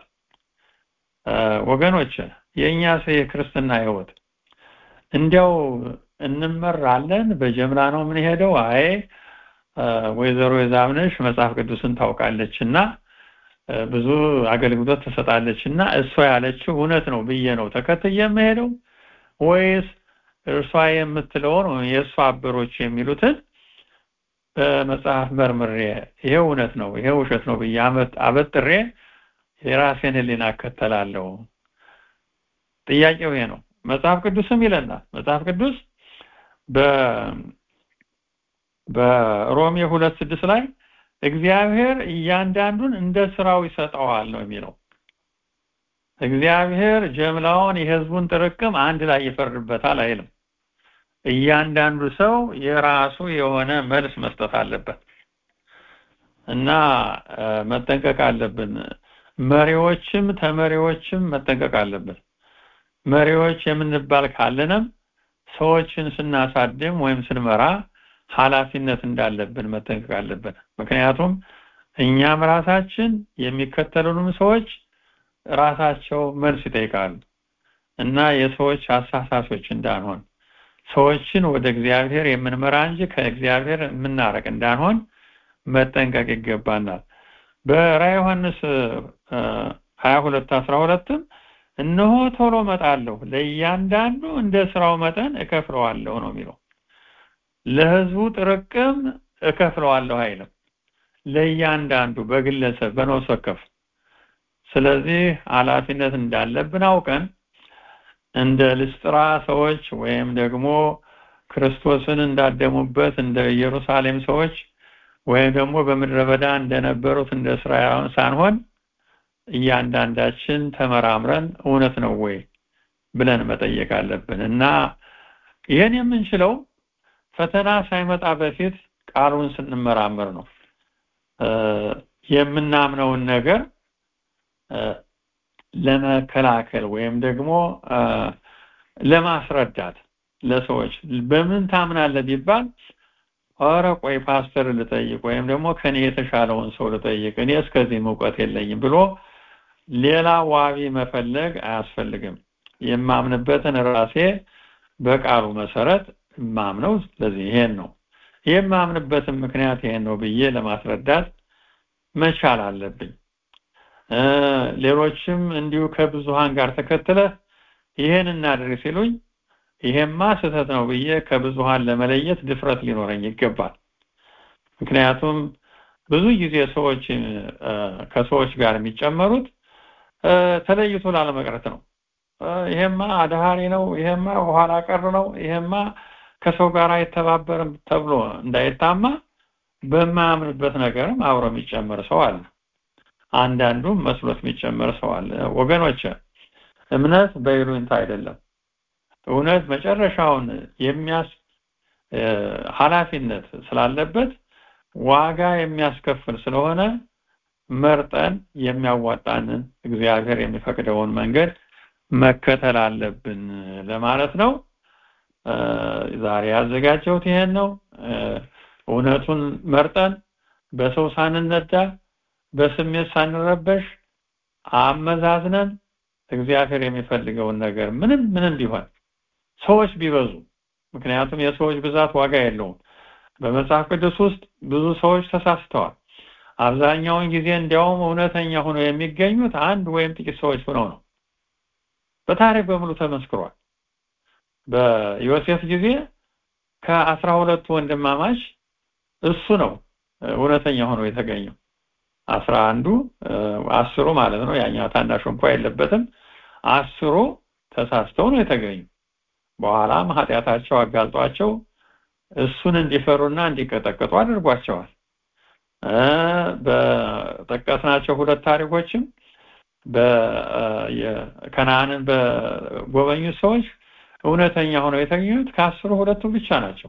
ወገኖች የእኛ ሰው የክርስትና ህይወት እንዲያው እንመራለን በጀምላ ነው የምንሄደው አይ ወይዘሮ የዛብነሽ መጽሐፍ ቅዱስን ታውቃለች እና ብዙ አገልግሎት ትሰጣለች እና እሷ ያለችው እውነት ነው ብዬ ነው ተከትዬ የምሄደው ወይስ እርሷ የምትለውን የእሷ አበሮች የሚሉትን በመጽሐፍ መርምሬ ይሄ እውነት ነው ይሄ ውሸት ነው ብዬ አበጥሬ የራሴን ህሊና እከተላለሁ ጥያቄው ይሄ ነው መጽሐፍ ቅዱስም ይለናል መጽሐፍ ቅዱስ በ በሮሜ ሁለት ስድስት ላይ እግዚአብሔር እያንዳንዱን እንደ ስራው ይሰጠዋል ነው የሚለው እግዚአብሔር ጀምላውን የህዝቡን ጥርቅም አንድ ላይ ይፈርድበታል አይልም እያንዳንዱ ሰው የራሱ የሆነ መልስ መስጠት አለበት እና መጠንቀቅ አለብን መሪዎችም ተመሪዎችም መጠንቀቅ አለብን መሪዎች የምንባል ካለንም ሰዎችን ስናሳድም ወይም ስንመራ ኃላፊነት እንዳለብን መጠንቀቅ አለብን ምክንያቱም እኛም ራሳችን የሚከተሉንም ሰዎች ራሳቸው መልስ ይጠይቃሉ እና የሰዎች አሳሳሾች እንዳንሆን ሰዎችን ወደ እግዚአብሔር የምንመራ እንጂ ከእግዚአብሔር የምናረቅ እንዳንሆን መጠንቀቅ ይገባናል በራዕየ ዮሐንስ 22 12ም እነሆ ቶሎ መጣለሁ ለእያንዳንዱ እንደ ስራው መጠን እከፍለዋለሁ ነው የሚለው ለህዝቡ ጥርቅም እከፍለዋለሁ አይልም ለእያንዳንዱ በግለሰብ በነፍስ ወከፍ ስለዚህ ኃላፊነት እንዳለብን አውቀን እንደ ልስጥራ ሰዎች ወይም ደግሞ ክርስቶስን እንዳደሙበት እንደ ኢየሩሳሌም ሰዎች ወይም ደግሞ በምድረ በዳ እንደነበሩት እንደ እስራኤላውያን ሳንሆን እያንዳንዳችን ተመራምረን እውነት ነው ወይ ብለን መጠየቅ አለብን እና ይህን የምንችለው ፈተና ሳይመጣ በፊት ቃሉን ስንመራመር ነው የምናምነውን ነገር ለመከላከል ወይም ደግሞ ለማስረዳት ለሰዎች በምን ታምናለህ ቢባል ኧረ ቆይ ፓስተር ልጠይቅ ወይም ደግሞ ከኔ የተሻለውን ሰው ልጠይቅ እኔ እስከዚህ እውቀት የለኝም ብሎ ሌላ ዋቢ መፈለግ አያስፈልግም የማምንበትን ራሴ በቃሉ መሰረት ማምነው ስለዚህ ይሄን ነው የማምንበትን ምክንያት ይሄን ነው ብዬ ለማስረዳት መቻል አለብኝ ሌሎችም እንዲሁ ከብዙሃን ጋር ተከትለ ይሄን እናድርግ ሲሉኝ ይሄማ ስህተት ነው ብዬ ከብዙሃን ለመለየት ድፍረት ሊኖረኝ ይገባል ምክንያቱም ብዙ ጊዜ ሰዎች ከሰዎች ጋር የሚጨመሩት ተለይቶ ላለመቅረት ነው። ይሄማ አድሃሪ ነው፣ ይሄማ ኋላ ቀር ነው፣ ይሄማ ከሰው ጋር አይተባበርም ተብሎ እንዳይታማ በማያምንበት ነገርም አብሮ የሚጨመር ሰው አለ። አንዳንዱም መስሎት የሚጨመር ሰው አለ። ወገኖች እምነት በይሉኝታ አይደለም። እውነት መጨረሻውን የሚያስ ኃላፊነት ስላለበት ዋጋ የሚያስከፍል ስለሆነ መርጠን የሚያዋጣንን እግዚአብሔር የሚፈቅደውን መንገድ መከተል አለብን ለማለት ነው። ዛሬ ያዘጋጀሁት ይሄን ነው። እውነቱን መርጠን በሰው ሳንነዳ በስሜት ሳንረበሽ አመዛዝነን እግዚአብሔር የሚፈልገውን ነገር ምንም ምንም ቢሆን ሰዎች ቢበዙ ምክንያቱም የሰዎች ብዛት ዋጋ የለውም። በመጽሐፍ ቅዱስ ውስጥ ብዙ ሰዎች ተሳስተዋል። አብዛኛውን ጊዜ እንዲያውም እውነተኛ ሆነው የሚገኙት አንድ ወይም ጥቂት ሰዎች ሆነው ነው። በታሪክ በሙሉ ተመስክሯል። በዮሴፍ ጊዜ ከአስራ ሁለቱ ወንድማማች እሱ ነው እውነተኛ ሆኖ የተገኘው። አስራ አንዱ አስሩ ማለት ነው። ያኛው ታናሹ እንኳ የለበትም። አስሩ ተሳስተው ነው የተገኙ። በኋላም ኃጢአታቸው አጋልጧቸው እሱን እንዲፈሩና እንዲቀጠቀጡ አድርጓቸዋል። በጠቀስናቸው ሁለት ታሪኮችም ከነአንን በጎበኙት ሰዎች እውነተኛ ሆነው የተገኙት ከአስሩ ሁለቱ ብቻ ናቸው።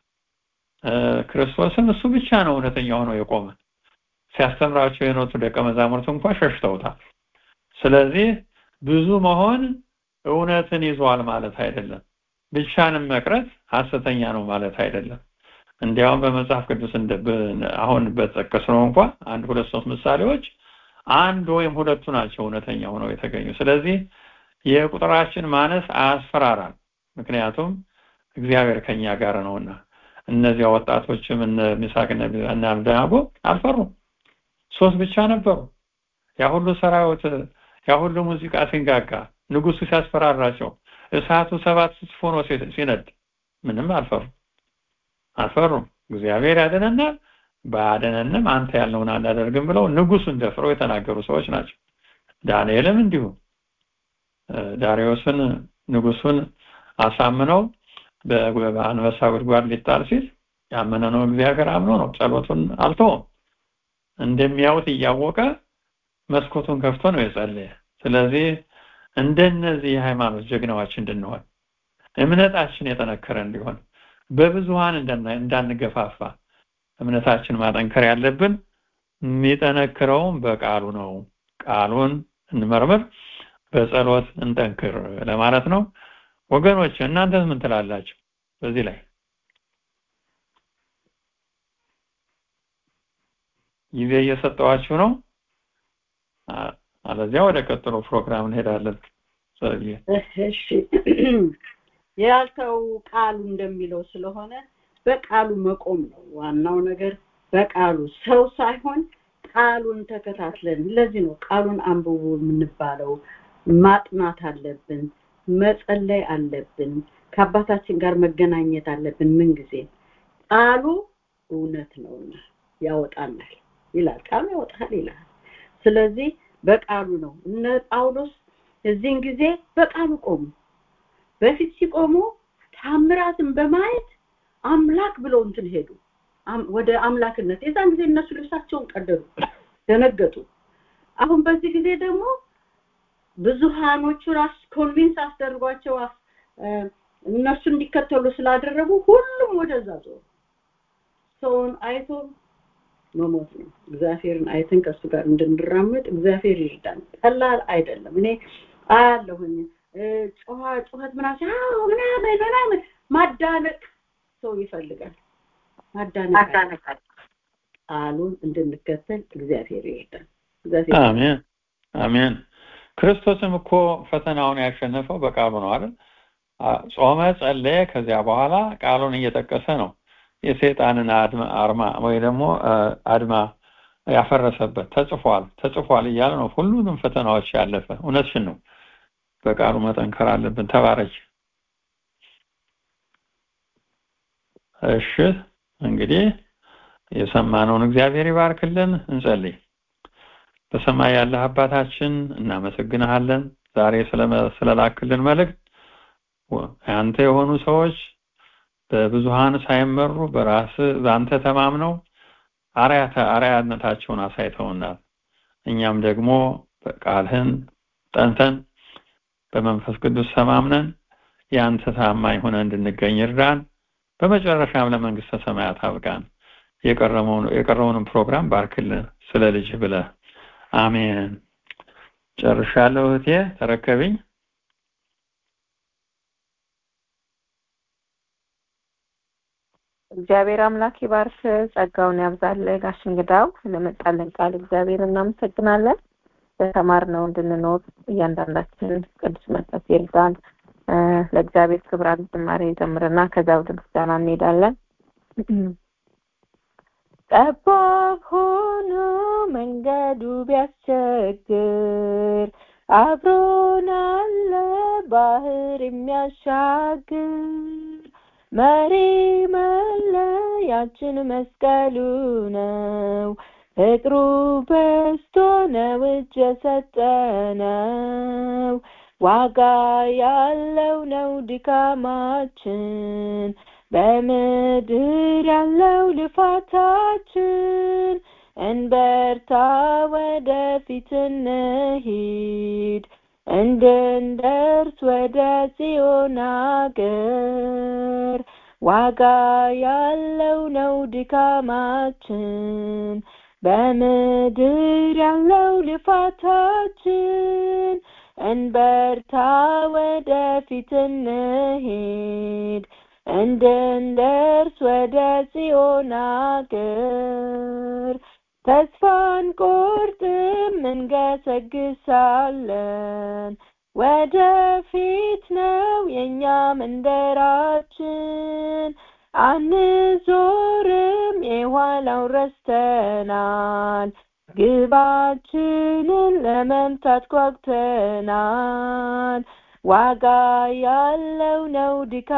ክርስቶስም እሱ ብቻ ነው እውነተኛ ሆኖ የቆመ። ሲያስተምራቸው የኖቱ ደቀ መዛሙርት እንኳ ሸሽተውታል። ስለዚህ ብዙ መሆን እውነትን ይዟል ማለት አይደለም። ብቻንም መቅረት ሐሰተኛ ነው ማለት አይደለም። እንዲያውም በመጽሐፍ ቅዱስ አሁን በጠቀስነው እንኳ አንድ ሁለት ሶስት ምሳሌዎች አንድ ወይም ሁለቱ ናቸው እውነተኛ ሆነው የተገኙ። ስለዚህ የቁጥራችን ማነስ አያስፈራራል። ምክንያቱም እግዚአብሔር ከኛ ጋር ነውና እነዚያ ወጣቶችም እነ ሚሳቅና እና አብደናጎ አልፈሩም። ሶስት ብቻ ነበሩ። ያ ሁሉ ሰራዊት ያ ሁሉ ሙዚቃ ሲንጋጋ ንጉሱ ሲያስፈራራቸው እሳቱ ሰባት ስፍር ሆኖ ሲነድ ምንም አልፈሩም አልፈሩም። እግዚአብሔር ያደነናል፣ ባያደነንም አንተ ያልነውን አናደርግም ብለው ንጉሱን ደፍረው የተናገሩ ሰዎች ናቸው። ዳንኤልም እንዲሁ ዳሪዮስን ንጉሱን አሳምነው በአንበሳ ጉድጓድ ሊጣል ሲል ያመነ ነው እግዚአብሔር አምኖ ነው ጸሎቱን አልተውም። እንደሚያዩት እያወቀ መስኮቱን ከፍቶ ነው የጸለየ። ስለዚህ እንደነዚህ የሃይማኖት ጀግናዎች እንድንሆን እምነታችን የጠነከረ እንዲሆን በብዙሃን እንዳንገፋፋ እምነታችን ማጠንከር ያለብን የሚጠነክረውም በቃሉ ነው። ቃሉን እንመርምር፣ በጸሎት እንጠንክር ለማለት ነው። ወገኖች እናንተስ ምን ትላላችሁ በዚህ ላይ? ጊዜ እየሰጠዋችሁ ነው። አለዚያ ወደ ቀጥሎ ፕሮግራም እንሄዳለን። እሺ ያልከው ቃሉ እንደሚለው ስለሆነ በቃሉ መቆም ነው ዋናው ነገር። በቃሉ ሰው ሳይሆን ቃሉን ተከታትለን። ለዚህ ነው ቃሉን አንብቡ የምንባለው። ማጥናት አለብን፣ መጸለይ አለብን፣ ከአባታችን ጋር መገናኘት አለብን። ምን ጊዜ ቃሉ እውነት ነውና ያወጣናል ይላል። ቃሉ ያወጣል ይላል። ስለዚህ በቃሉ ነው። እነ ጳውሎስ እዚህን ጊዜ በቃሉ ቆሙ። በፊት ሲቆሙ ታምራትን በማየት አምላክ ብለው እንትን ሄዱ ወደ አምላክነት። የዛን ጊዜ እነሱ ልብሳቸውን ቀደዱ፣ ደነገጡ። አሁን በዚህ ጊዜ ደግሞ ብዙሃኖቹ ራስ ኮንቪንስ አስደርጓቸው እነሱ እንዲከተሉ ስላደረጉ ሁሉም ወደዛ ዞሩ። ሰውን አይቶ መሞት ነው። እግዚአብሔርን አይተን ከእሱ ጋር እንድንራመድ እግዚአብሔር ይርዳን። ቀላል አይደለም። እኔ አያለሁኝ ጮኸ ጩኸት ምናምን ምናምን ምናምን ማዳነቅ ሰው ይፈልጋል። ማዳነቅ ቃሉን እንድንከተል እግዚአብሔር ይርዳን። አሜን አሜን። ክርስቶስም እኮ ፈተናውን ያሸነፈው በቃሉ ነው አይደል? ጾመ፣ ጸለየ። ከዚያ በኋላ ቃሉን እየጠቀሰ ነው የሰይጣንን አርማ ወይ ደግሞ አድማ ያፈረሰበት ተጽፏል ተጽፏል እያለ ነው ሁሉንም ፈተናዎች ያለፈ። እውነትሽን ነው። በቃሉ መጠንከር አለብን። ተባረች። እሺ እንግዲህ የሰማነውን እግዚአብሔር ይባርክልን። እንጸልይ። በሰማይ ያለህ አባታችን እናመሰግንሃለን ዛሬ ስለላክልን መልእክት አንተ የሆኑ ሰዎች በብዙሃን ሳይመሩ በራስ በአንተ ተማምነው አርያነታቸውን አሳይተውናል እኛም ደግሞ ቃልህን ጠንተን በመንፈስ ቅዱስ ተማምነን የአንተ ታማኝ ሆነ እንድንገኝ እርዳን በመጨረሻም ለመንግስተ ሰማያት አብቃን የቀረውንም ፕሮግራም ባርክልን ስለ ልጅ ብለ አሜን ጨርሻለሁ እህቴ ተረከብኝ እግዚአብሔር አምላክ ይባርክ ጸጋውን ያብዛል ጋሽ እንግዳው ስለመጣልን ቃል እግዚአብሔር እናመሰግናለን በተማርነው እንድንኖር እያንዳንዳችን ቅዱስ መንፈስ ይርዳን ለእግዚአብሔር ክብራት ዝማሬ ጀምርና ከዛ ወደ ምስጋና እንሄዳለን ጠባብ ሆኖ መንገዱ ቢያስቸግር አብሮን አለ ባህር የሚያሻግር መሪ መለያችን መስቀሉ ነው ፍቅሩ በስቶ ነው እጅ የሰጠነው ዋጋ ያለው ነው ድካማችን በምድር ያለው ልፋታችን እንበርታ ወደፊት እንሂድ እንድንደርስ ወደ ጽዮን አገር ዋጋ ያለው ነው ድካማችን በምድር ያለው ልፋታችን እንበርታ ወደፊት እንሂድ እንድንደርስ ወደ ጽዮን አገር ተስፋን ቆርጥም እንገሰግሳለን ወደፊት ነው የኛ መንደራችን አንዞርም የኋላው ረስተናል ግባችንን ለመምታት ጓጉተናል ዋጋ ያለው ነው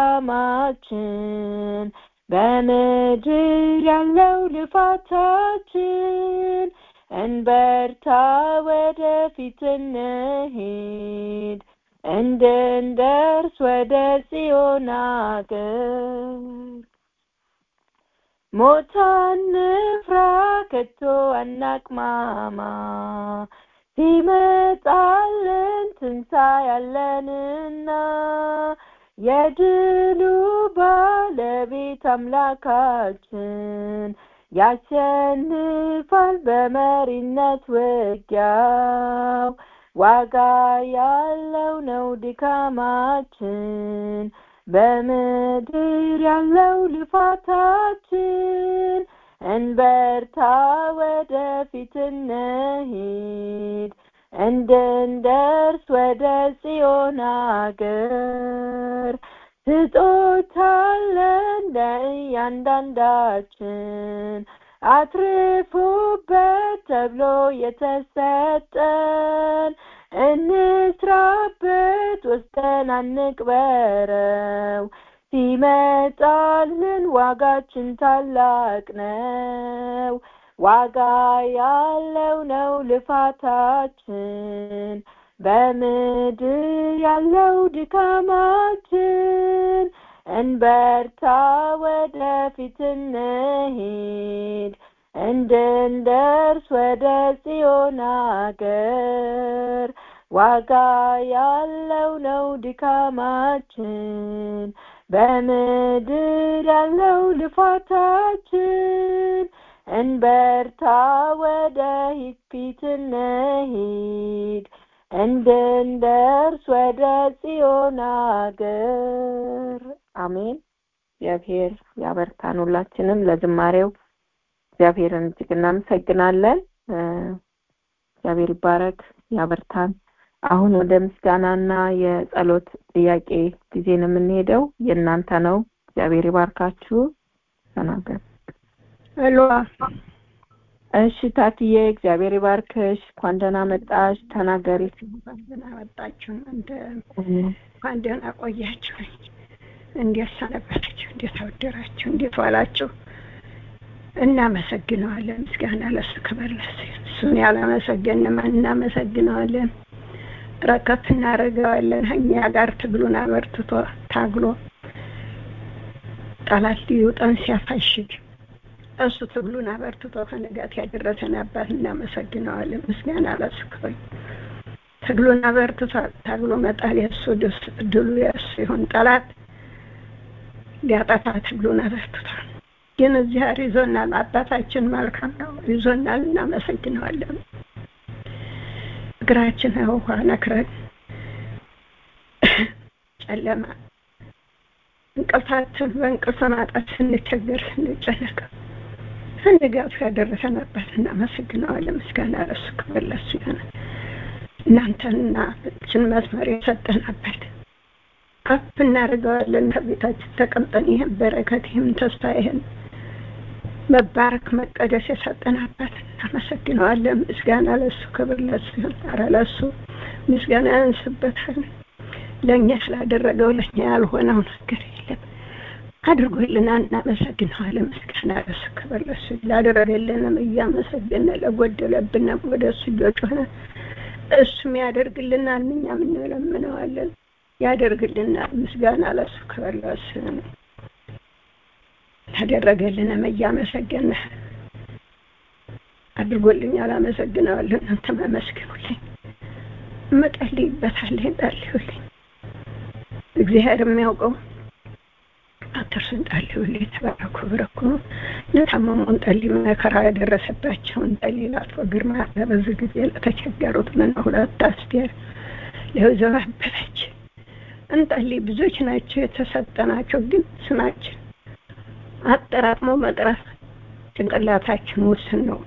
ድካማችን በምድር ያለው ልፋታችን እንበርታ ወደፊት እንሂድ እንድንደርስ ወደ ጽዮን አገር ሞት አንፍራ ከቶ አናቅማማ ሲመጣልን ትንሣኤያለንና የድሉ ባለቤት አምላካችን ያሸንፋል በመሪነት ውጊያው ዋጋ ያለው ነው ድካማችን በምድር ያለው ልፋታችን እንበርታ ወደፊት እንሂድ እንድንደርስ ወደ ጽዮን አገር ስጦታለን ለእያንዳንዳችን አትርፉበት ተብሎ የተሰጠን እንስራበት ወስደን አንቅበረው ሲመጣልን ዋጋችን ታላቅ ነው ዋጋ ያለው ነው ልፋታችን በምድር ያለው ድካማችን እንበርታ ወደፊት እንሂድ እንድንደርስ ወደ ጽዮን አገር ዋጋ ያለው ነው ድካማችን በምድር ያለው ልፋታችን እንበርታ ወደ ፊት እንሂድ እንድንደርስ ወደ ጽዮን አገር አሜን እግዚአብሔር ያበርታን ሁላችንም ለዝማሬው እግዚአብሔርን እጅግ እናመሰግናለን እግዚአብሔር ይባረክ ያበርታን አሁን ወደ ምስጋናና የጸሎት ጥያቄ ጊዜ ነው የምንሄደው የእናንተ ነው እግዚአብሔር ይባርካችሁ ተናገር ሄሎ እሺ ታትዬ እግዚአብሔር ይባርክሽ እንኳን ደህና መጣሽ ተናገሪ እንኳን ደህና መጣችሁ እንደ እንኳን ደህና ቆያችሁ እንዴት ሰነበታችሁ እንዴት አወደራችሁ እንዴት ዋላችሁ እናመሰግነዋለን ምስጋና ለሱ ክብር ለሱ እሱን ያላመሰገን ማን እናመሰግነዋለን? ረከት እናደርገዋለን። እኛ ጋር ትግሉን አበርትቶ ታግሎ ጠላት ሊውጠን ሲያፋሽግ እሱ ትግሉን አበርትቶ ከንጋት ያደረሰን አባት እናመሰግነዋለን። ምስጋና ለእሱ ክብር። ትግሉን አበርትቶ ታግሎ መጣል የእሱ ድሉ የእሱ ይሁን። ጠላት ሊያጠፋ ትግሉን አበርትቷል። ግን እግዚአብሔር ይዞናል። አባታችን መልካም ነው፣ ይዞናል። እናመሰግነዋለን። እግራችን ውሃ ነክረን ጨለማ እንቅልፋችን በእንቅልፍ ማጣት ስንቸገር ስንጨነቅ ስንጋቱ ያደረሰን አባት እናመሰግነዋለን። ምስጋና ለእሱ ክብር ለእሱ ይሆነ። እናንተንና ችን መስመር የሰጠን አባት ከፍ እናደርገዋለን። ከቤታችን ተቀምጠን ይህን በረከት ይህን ተስፋ ይህን መባረክ መቀደስ የሰጠን አባት እናመሰግነዋለን። ምስጋና ለእሱ ክብር ለእሱ ይሁን። ኧረ ለእሱ ምስጋና ያንስበታል። ለእኛ ስላደረገው ለእኛ ያልሆነው ነገር የለም። አድርጎልናል፣ እናመሰግነዋለን። ምስጋና ለእሱ ክብር ለእሱ ላደረገልንም እያመሰገነ ለጎደለብንም ወደ እሱ እየጮኸ እሱም ያደርግልናል፣ እኛም እንለምነዋለን። ያደርግልናል። ምስጋና ለእሱ ክብር ለእሱ ይሁን። ያደረገልንም እያመሰገነ አድርጎልኛል፣ አመሰግነዋለሁ። እናንተም አመስግኑልኝ። እመጸልይበታለሁ፣ ጸልዩልኝ። እግዚአብሔር የሚያውቀው አትርሱን፣ ጸልዩልኝ። ተባረኩ፣ ብረኩ። ለታመሙን ጸልይ፣ መከራ የደረሰባቸውን ጸልይ። ለአቶ ግርማ በዚህ ጊዜ ለተቸገሩት ምን ሁለት አስቴር ለወይዘሮ አበበች እንጸልይ። ብዙዎች ናቸው የተሰጠናቸው፣ ግን ስማችን አጠራቅሞ መጥራት ጭንቅላታችን ውስን ነው።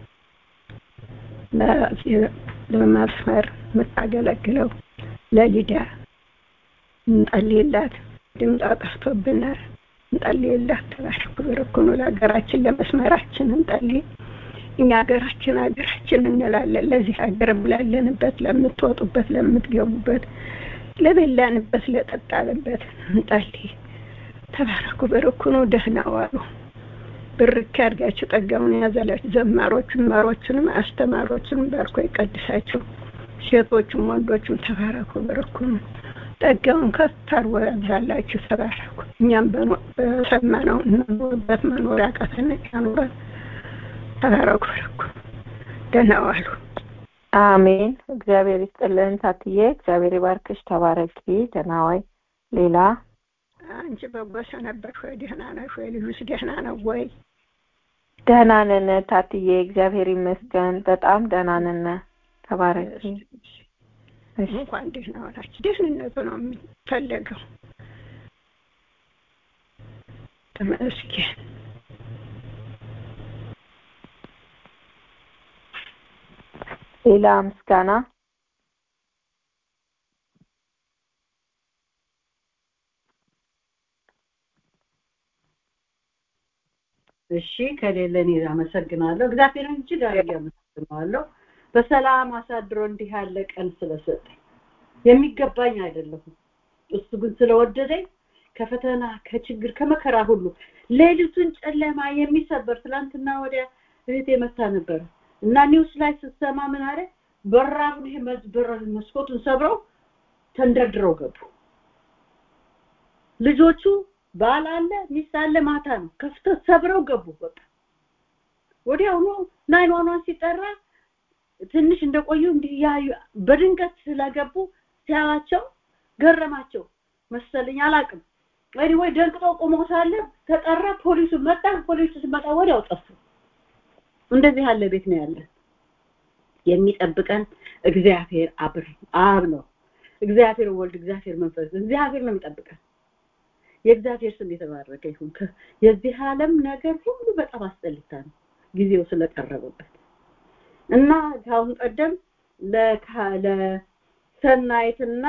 ለመስመር የምታገለግለው ለሊዳ እንጸልይላት። ድምፅ ጠፍቶብናል። እንጸልይላት። ተባረኩ ብርኩኑ ለሀገራችን ለመስመራችን እንጸልይ። እኛ ሀገራችን ሀገራችን እንላለን። ለዚህ ሀገር ብላለንበት፣ ለምትወጡበት፣ ለምትገቡበት፣ ለበላንበት፣ ለጠጣንበት እንጸልይ። ተባረኩ በርኩኑ ደህና ዋሉ። ብርክ ያድርጋችሁ፣ ጸጋውን ያዘላችሁ። ዘማሮቹን ማሮቹንም አስተማሮቹንም ባርኮ ይቀድሳችሁ። ሴቶቹም ወንዶቹም ተባረኩ በርኩኑ ጸጋውን ከፍ አድርጎ ያብዛላችሁ። ተባረኩ። እኛም በሰማነው እንኖርበት መኖር ያቃተን ያኑረን። ተባረኩ በርኩ ደህና ዋሉ። አሜን። እግዚአብሔር ይስጥልን ታትዬ፣ እግዚአብሔር ይባርክሽ። ተባረኪ። ደህና ዋይ። ሌላ አንቺ በጎ ሰነበትሽ ወይ? ደህና ነሽ ወይ? ልጁስ ደህና ነው ወይ? ደህና ነን ታትዬ፣ እግዚአብሔር ይመስገን። በጣም ደህና ነን። ተባረኪ። እንኳን ደህና ዋላችሁ። ደህንነቱ ነው የሚፈለገው። ተመስገን። ሌላ ምስጋና እሺ ከሌለ እኔ አመሰግናለሁ። እግዚአብሔርን እጅግ አድርጌ አመሰግናለሁ። በሰላም አሳድሮ እንዲህ ያለ ቀን ስለሰጠኝ የሚገባኝ አይደለሁም። እሱ ግን ስለወደደኝ ከፈተና ከችግር ከመከራ ሁሉ ሌሊቱን ጨለማ የሚሰበር ትላንትና ወዲያ እህቴ መታ ነበር እና ኒውስ ላይ ስትሰማ ምን አለ በራፉን ይሄ በር መስኮቱን ሰብረው ተንደርድረው ገቡ። ልጆቹ ባል አለ ሚስት አለ ማታ ነው ከፍተው ሰብረው ገቡ። በቃ ወዲያውኑ ናይን ዋን ዋን ሲጠራ ትንሽ እንደቆዩ እንዲህ ያዩ በድንገት ስለገቡ ሲያዋቸው ገረማቸው መሰለኝ አላቅም። ወይ ወይ ደንቅጦ ቆሞ ሳለ ተጠራ፣ ፖሊሱ መጣ። ፖሊሱ ሲመጣ ወዲያው ጠፉ። እንደዚህ ያለ ቤት ነው ያለን። የሚጠብቀን እግዚአብሔር አብ አብ ነው። እግዚአብሔር ወልድ፣ እግዚአብሔር መንፈስ፣ እግዚአብሔር ነው የሚጠብቀን። የእግዚአብሔር ስም የተባረከ ይሁን። የዚህ ዓለም ነገር ሁሉ በጣም አስጠልታ ነው ጊዜው ስለቀረበበት እና ከአሁን ቀደም ለሰናይትና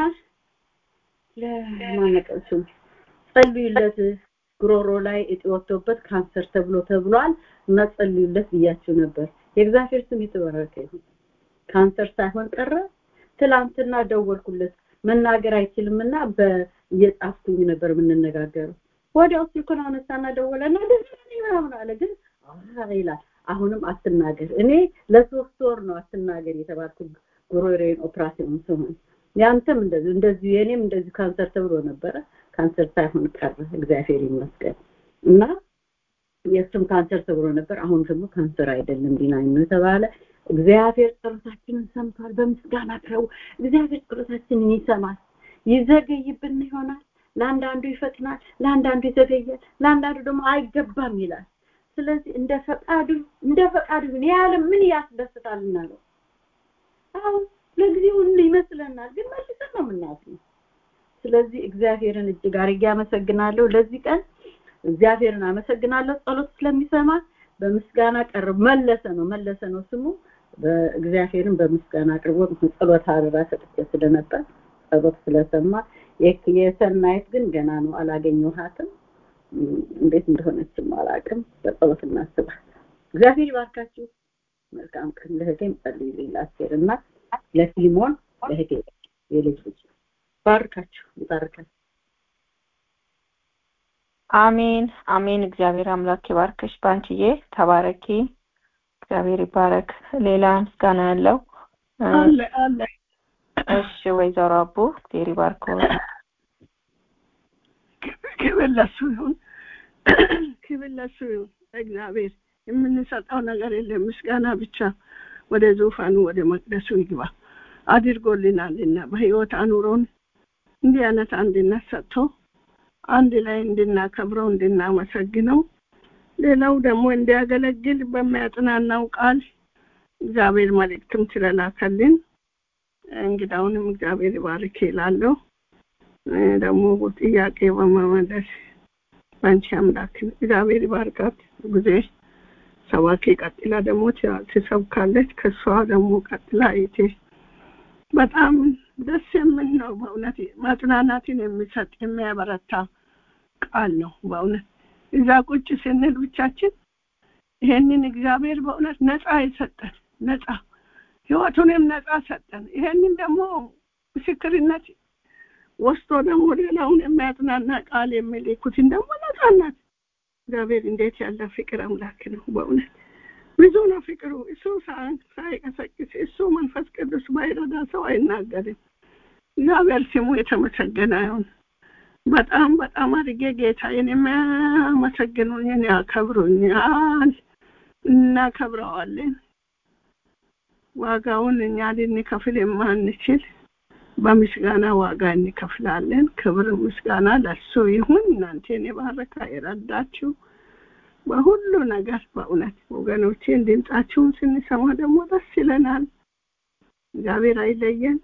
ለማነቀሱ ጸልዩለት ጉሮሮ ላይ እጢ ወጥቶበት ካንሰር ተብሎ ተብሏል እና ጸልዩለት ብያችሁ ነበር። የእግዚአብሔር ስም የተባረከ ይሁን። ካንሰር ሳይሆን ቀረ። ትላንትና ደወልኩለት መናገር አይችልምና እየጻፍኩኝ ነበር የምንነጋገረው። ወዲያው ስልኩን አነሳና ደወለና ምናምን አለ። ግን ይላል አሁንም አትናገር እኔ ለሶስት ወር ነው አትናገር የተባልኩት ጉሮሬን ኦፕራሲዮን ሲሆን ያንተም እንደዚህ እንደዚህ የኔም እንደዚህ ካንሰር ተብሎ ነበረ ካንሰር ሳይሆን ቀረ እግዚአብሔር ይመስገን እና የእሱም ካንሰር ተብሎ ነበር አሁን ደግሞ ካንሰር አይደለም ዲናኝ ነው የተባለ እግዚአብሔር ጸሎታችንን ሰምቷል በምስጋና ቅረቡ እግዚአብሔር ጸሎታችንን ይሰማል ይዘገይብን ይሆናል ለአንዳንዱ ይፈጥናል ለአንዳንዱ ይዘገያል ለአንዳንዱ ደግሞ አይገባም ይላል ስለዚህ እንደ ፈቃዱ እንደ ፈቃዱ ግን ያለ ምን ያስደስታልና ነው አሁን ለጊዜው ይመስለናል ግን መልሰን ነው የምናስነው ስለዚህ እግዚአብሔርን እጅግ አድርጌ አመሰግናለሁ ለዚህ ቀን እግዚአብሔርን አመሰግናለሁ ጸሎት ስለሚሰማ በምስጋና ቀርብ መለሰ ነው መለሰ ነው ስሙ በእግዚአብሔርን በምስጋና አቅርቦ ጸሎት አደራ ሰጥቼ ስለነበር ጸሎት ስለሰማ የሰናይት ግን ገና ነው አላገኘኋትም እንዴት እንደሆነችም አላውቅም በጸሎት እናስባት እግዚአብሔር ይባርካችሁ መልካም ቀን ለህቴም ጸልዩልኝ ለአስቴር እና ለፊሊሞን ለህቴ የልጅ ልጅ ባርካችሁ ይባርካችሁ አሜን አሜን እግዚአብሔር አምላክ ይባርክሽ ባንቺዬ ተባረኪ እግዚአብሔር ይባረክ ሌላ ምስጋና ያለው አለ አለ እሺ ወይዘሮ አቡ እግዚአብሔር ይባርክ ክብር ለሱ ይሁን ክብር ለሱ ይሁን እግዚአብሔር የምንሰጠው ነገር የለም ምስጋና ብቻ ወደ ዙፋኑ ወደ መቅደሱ ይግባ አድርጎልናልና በህይወት አኑሮን እንዲህ አይነት አንድነት ሰጥቶ አንድ ላይ እንድናከብረው እንድናመሰግነው ሌላው ደግሞ እንዲያገለግል በሚያጽናናው ቃል እግዚአብሔር መልእክትም ስለላከልን እንግዳውንም እግዚአብሔር ይባርክ ይላለሁ ደግሞ ጥያቄ በመመለስ በአንቺ አምላክን እግዚአብሔር ይባርካት ጊዜ ሰባኪ ቀጥላ ደግሞ ትሰብካለች ከሷ ደግሞ ቀጥላ አይቴ በጣም ደስ የምን ነው በእውነት ማጽናናትን የሚሰጥ የሚያበረታ ቃል ነው በእውነት እዛ ቁጭ ስንል ብቻችን ይሄንን እግዚአብሔር በእውነት ነፃ የሰጠን ነፃ ህይወቱንም ነፃ ሰጠን ይሄንን ደግሞ ምስክርነት ወስዶ ደግሞ ሌላውን የሚያጽናና ቃል የሚልኩትን ደግሞ ነፃናት እግዚአብሔር እንዴት ያለ ፍቅር አምላክ ነው በእውነት ብዙ ነው ፍቅሩ እሱ ሳይቀሰቅስ እሱ መንፈስ ቅዱስ ባይረዳ ሰው አይናገርም እግዚአብሔር ስሙ የተመሰገነ ይሁን በጣም በጣም አድርጌ ጌታዬን የሚያመሰግኑኝን ያከብሩኛል እናከብረዋለን ዋጋውን እኛ ልንከፍል የማንችል በምስጋና ዋጋ እንከፍላለን ክብር ምስጋና ለሱ ይሁን እናንተን የባረካ የረዳችሁ በሁሉ ነገር በእውነት ወገኖቼን ድምጻችሁን ስንሰማ ደግሞ ደስ ይለናል እግዚአብሔር አይለየን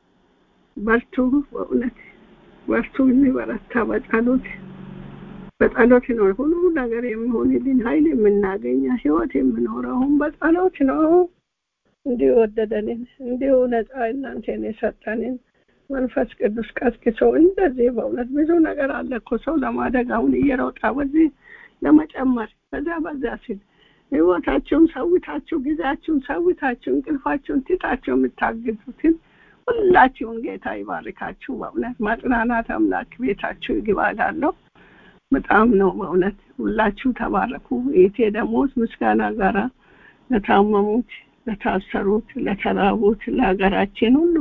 በርቱ በእውነት በርቱ እንበረታ በጸሎት በጸሎት ነው ሁሉ ነገር የሚሆንልን ኃይል የምናገኘ ህይወት የምኖረውን በጸሎት ነው እንዲሁ ወደደንን እንዲሁ ነፃ እናንተን የሰጠንን መንፈስ ቅዱስ ቀስቅሶ እንደዚህ በእውነት ብዙ ነገር አለ እኮ ሰው ለማደግ አሁን እየሮጣ በዚህ ለመጨመር በዛ በዛ ሲል ህይወታችሁን ሰውታችሁ ጊዜያችሁን ሰውታችሁ እንቅልፋችሁን ትታችሁ የምታግዙትን ሁላችሁን ጌታ ይባርካችሁ በእውነት ማጽናናት አምላክ ቤታችሁ ይግባላለሁ በጣም ነው በእውነት ሁላችሁ ተባረኩ ይቴ ደግሞ ምስጋና ጋራ ለታመሙት ለታሰሩት ለተራቡት ለሀገራችን ሁሉ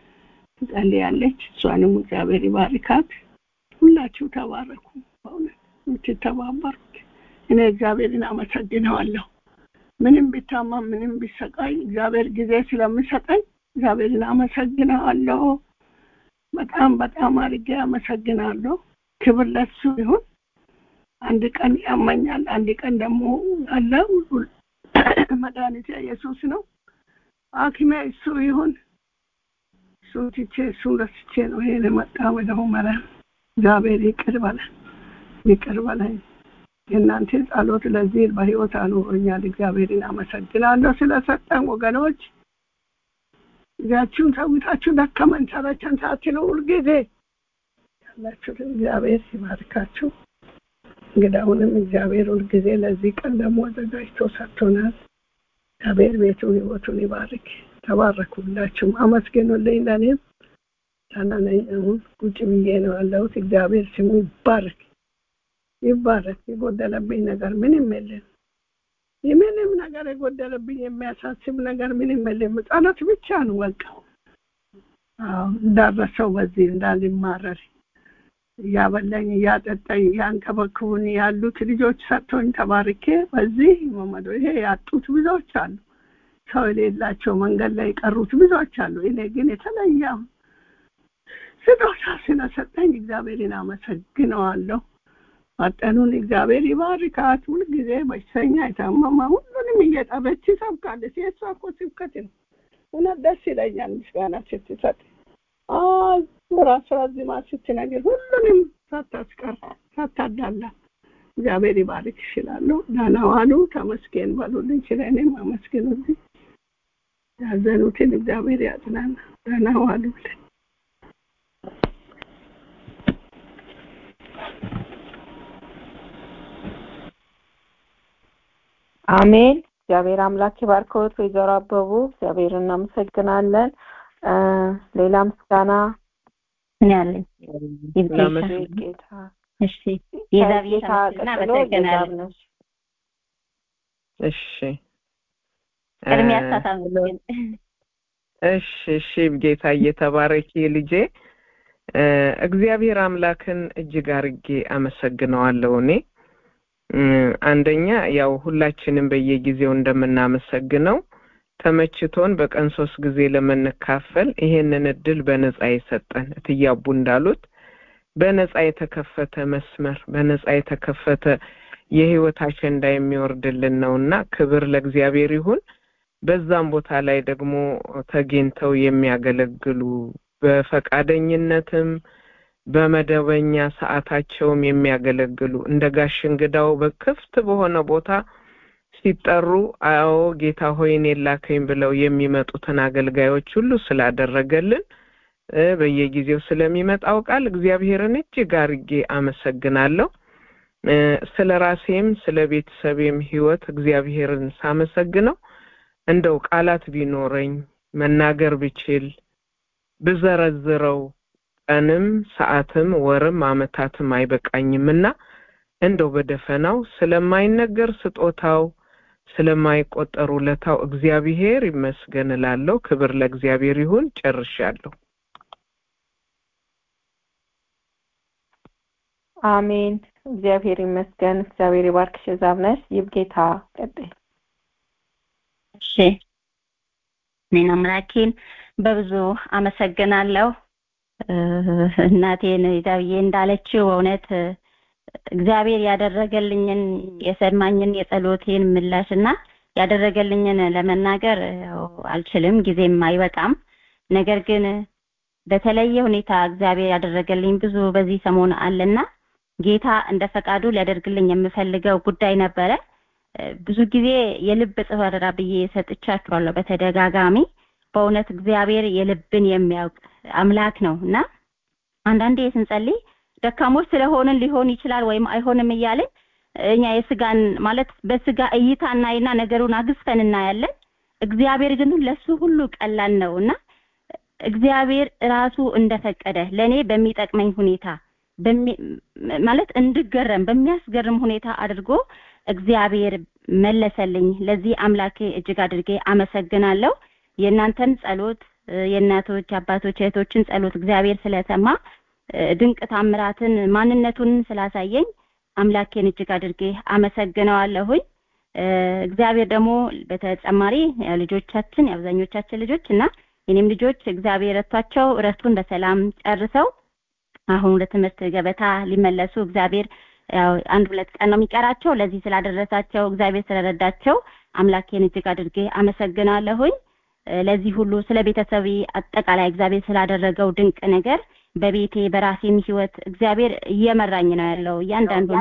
ትጸልያለች እሷንም እግዚአብሔር ይባርካት ሁላችሁ ተባረኩ በእውነት የምትተባበሩት እኔ እግዚአብሔርን አመሰግነዋለሁ ምንም ቢታማም ምንም ቢሰቃይ እግዚአብሔር ጊዜ ስለምሰጠኝ እግዚአብሔርን አመሰግነዋለሁ በጣም በጣም አድርጌ አመሰግናለሁ ክብር ለሱ ይሁን አንድ ቀን ያመኛል አንድ ቀን ደግሞ አለ መድኃኒት ኢየሱስ ነው ሐኪሜ እሱ ይሁን እሱ ትቼ እሱ ረስቼ ነው ይሄን የመጣ ወደ ሁመራ እግዚአብሔር ይቅር በለን ይቅር በለን የእናንተ ጸሎት ለዚህ በህይወት አኑሮኛል እግዚአብሔርን አመሰግናለሁ ስለሰጠን ወገኖች ጊዜያችሁን ሰውታችሁ ደከመን ሰለቸን ሳትሉ ሁልጊዜ ያላችሁትን እግዚአብሔር ይባርካችሁ እንግዳውንም እግዚአብሔር ሁልጊዜ ለዚህ ቀን ደግሞ አዘጋጅቶ ሰጥቶናል እግዚአብሔር ቤቱን ህይወቱን ይባርክ ተባረኩ ሁላችሁም አመስግኑልኝ ለእኔም ታናነኝ አሁን ቁጭ ብዬ ነው ያለሁት እግዚአብሔር ስሙ ይባረክ ይባረክ የጎደለብኝ ነገር ምንም የለም ምንም ነገር የጎደለብኝ የሚያሳስብ ነገር ምንም የለም። ጸሎት ብቻ ነው በቃ። አዎ እንዳረሰው በዚህ እንዳልማረር እያበላኝ እያጠጣኝ እያንከበክቡን ያሉት ልጆች ሰጥቶኝ ተባርኬ በዚህ መመዶ ይሄ ያጡት ብዙዎች አሉ። ሰው የሌላቸው መንገድ ላይ የቀሩት ብዙዎች አሉ። እኔ ግን የተለየ ስጦታ ስለሰጠኝ እግዚአብሔርን አመሰግነዋለሁ። መጠኑን እግዚአብሔር ይባርካት። ሁልጊዜ በሽተኛ የታመመ ሁሉንም እየጠረች ትሰብካለች። የእሷ እኮ ስብከት ነው። እውነት ደስ ይለኛል ምስጋና ስትሰጥ ራስ ራዝማ ስትነግር ሁሉንም ሳታስቀር ሳታዳላ እግዚአብሔር ይባርክ ይችላሉ። ደህና ዋሉ። ተመስገን በሉልኝ። ስለ እኔም አመስግኑልኝ። ያዘኑትን እግዚአብሔር ያጽናና። ደህና ዋሉልኝ። አሜን። እግዚአብሔር አምላክ ይባርከዎት ወይዘሮ አበቡ። እግዚአብሔር እናመሰግናለን። እ ሌላ ምስጋና እኔ አለኝ። ጌታ እሺ የዛብዬ ከጌታ ተመስገን ቀጥሎ አመሰግናለሁ። የዛብነሽ እሺ ቅድሚያ እ አሳታም እሺ እሺ ጌታ እየተባረኪ ልጄ እ እግዚአብሔር አምላክን እጅግ አርጌ አመሰግነዋለሁ እኔ እ አንደኛ ያው ሁላችንም በየጊዜው እንደምናመሰግነው ተመችቶን በቀን ሶስት ጊዜ ለመንካፈል ይሄንን እድል በነጻ የሰጠን እትያቡ እንዳሉት በነጻ የተከፈተ መስመር በነጻ የተከፈተ የህይወት አሸንዳ የሚወርድልን ነውና ክብር ለእግዚአብሔር ይሁን። በዛም ቦታ ላይ ደግሞ ተገኝተው የሚያገለግሉ በፈቃደኝነትም በመደበኛ ሰዓታቸውም የሚያገለግሉ እንደ ጋሽ እንግዳው በክፍት በሆነ ቦታ ሲጠሩ አዎ ጌታ ሆይ እኔን ላከኝ ብለው የሚመጡትን አገልጋዮች ሁሉ ስላደረገልን እ በየጊዜው ስለሚመጣው ቃል እግዚአብሔርን እጅግ አርጌ አመሰግናለሁ። እ ስለ ራሴም ስለ ቤተሰቤም ህይወት እግዚአብሔርን ሳመሰግነው እንደው ቃላት ቢኖረኝ መናገር ብችል ብዘረዝረው ቀንም ሰዓትም ወርም አመታትም አይበቃኝምና እንደው በደፈናው ስለማይነገር ስጦታው ስለማይቆጠር ውለታው እግዚአብሔር ይመስገን እላለሁ። ክብር ለእግዚአብሔር ይሁን። ጨርሻለሁ። አሜን። እግዚአብሔር ይመስገን። እግዚአብሔር ይባርክሽ ዛብነሽ። ይብጌታ ቀጥይ። እሺ እኔን አምላኬን በብዙ አመሰግናለሁ። እ እናቴን ዳብዬ እንዳለችው እውነት እ እግዚአብሔር ያደረገልኝን የሰማኝን የጸሎቴን ምላሽ እና ያደረገልኝን ለመናገር ያው አልችልም፣ ጊዜም አይበቃም። ነገር ግን በተለየ ሁኔታ እግዚአብሔር ያደረገልኝ ብዙ በዚህ ሰሞን አለና ጌታ እንደ ፈቃዱ ሊያደርግልኝ የምፈልገው ጉዳይ ነበረ። እ ብዙ ጊዜ የልብ ጽፈራ ብዬ ሰጥቻችኋለሁ በተደጋጋሚ። በእውነት እግዚአብሔር የልብን የሚያውቅ አምላክ ነው እና አንዳንዴ ስንጸልይ ደካሞች ስለሆንን ሊሆን ይችላል ወይም አይሆንም እያልን እኛ የስጋን ማለት በስጋ እይታ እናይና ነገሩን አግዝፈን እናያለን። እግዚአብሔር ግን ለሱ ሁሉ ቀላል ነው እና እግዚአብሔር ራሱ እንደፈቀደ ለኔ በሚጠቅመኝ ሁኔታ በሚ- ማለት እንድገረም በሚያስገርም ሁኔታ አድርጎ እግዚአብሔር መለሰልኝ። ለዚህ አምላኬ እጅግ አድርጌ አመሰግናለሁ። የእናንተን ጸሎት እ የእናቶች አባቶች፣ እህቶችን ጸሎት እግዚአብሔር ስለሰማ እ ድንቅ ታምራትን ማንነቱን ስላሳየኝ አምላኬን እጅግ አድርጌ አመሰግነዋለሁኝ። እ እግዚአብሔር ደግሞ በተጨማሪ ያው ልጆቻችን የአብዛኞቻችን ልጆች እና የኔም ልጆች እግዚአብሔር ረቷቸው እረፍቱን በሰላም ጨርሰው አሁን ወደ ትምህርት ገበታ ሊመለሱ እግዚአብሔር ያው አንድ ሁለት ቀን ነው የሚቀራቸው። ለዚህ ስላደረሳቸው እግዚአብሔር ስለረዳቸው አምላኬን እጅግ አድርጌ አመሰግናለሁኝ። እ ለዚህ ሁሉ ስለ ቤተሰቤ አጠቃላይ እግዚአብሔር ስላደረገው ድንቅ ነገር በቤቴ በራሴም ህይወት እግዚአብሔር እየመራኝ ነው ያለው እያንዳንዱን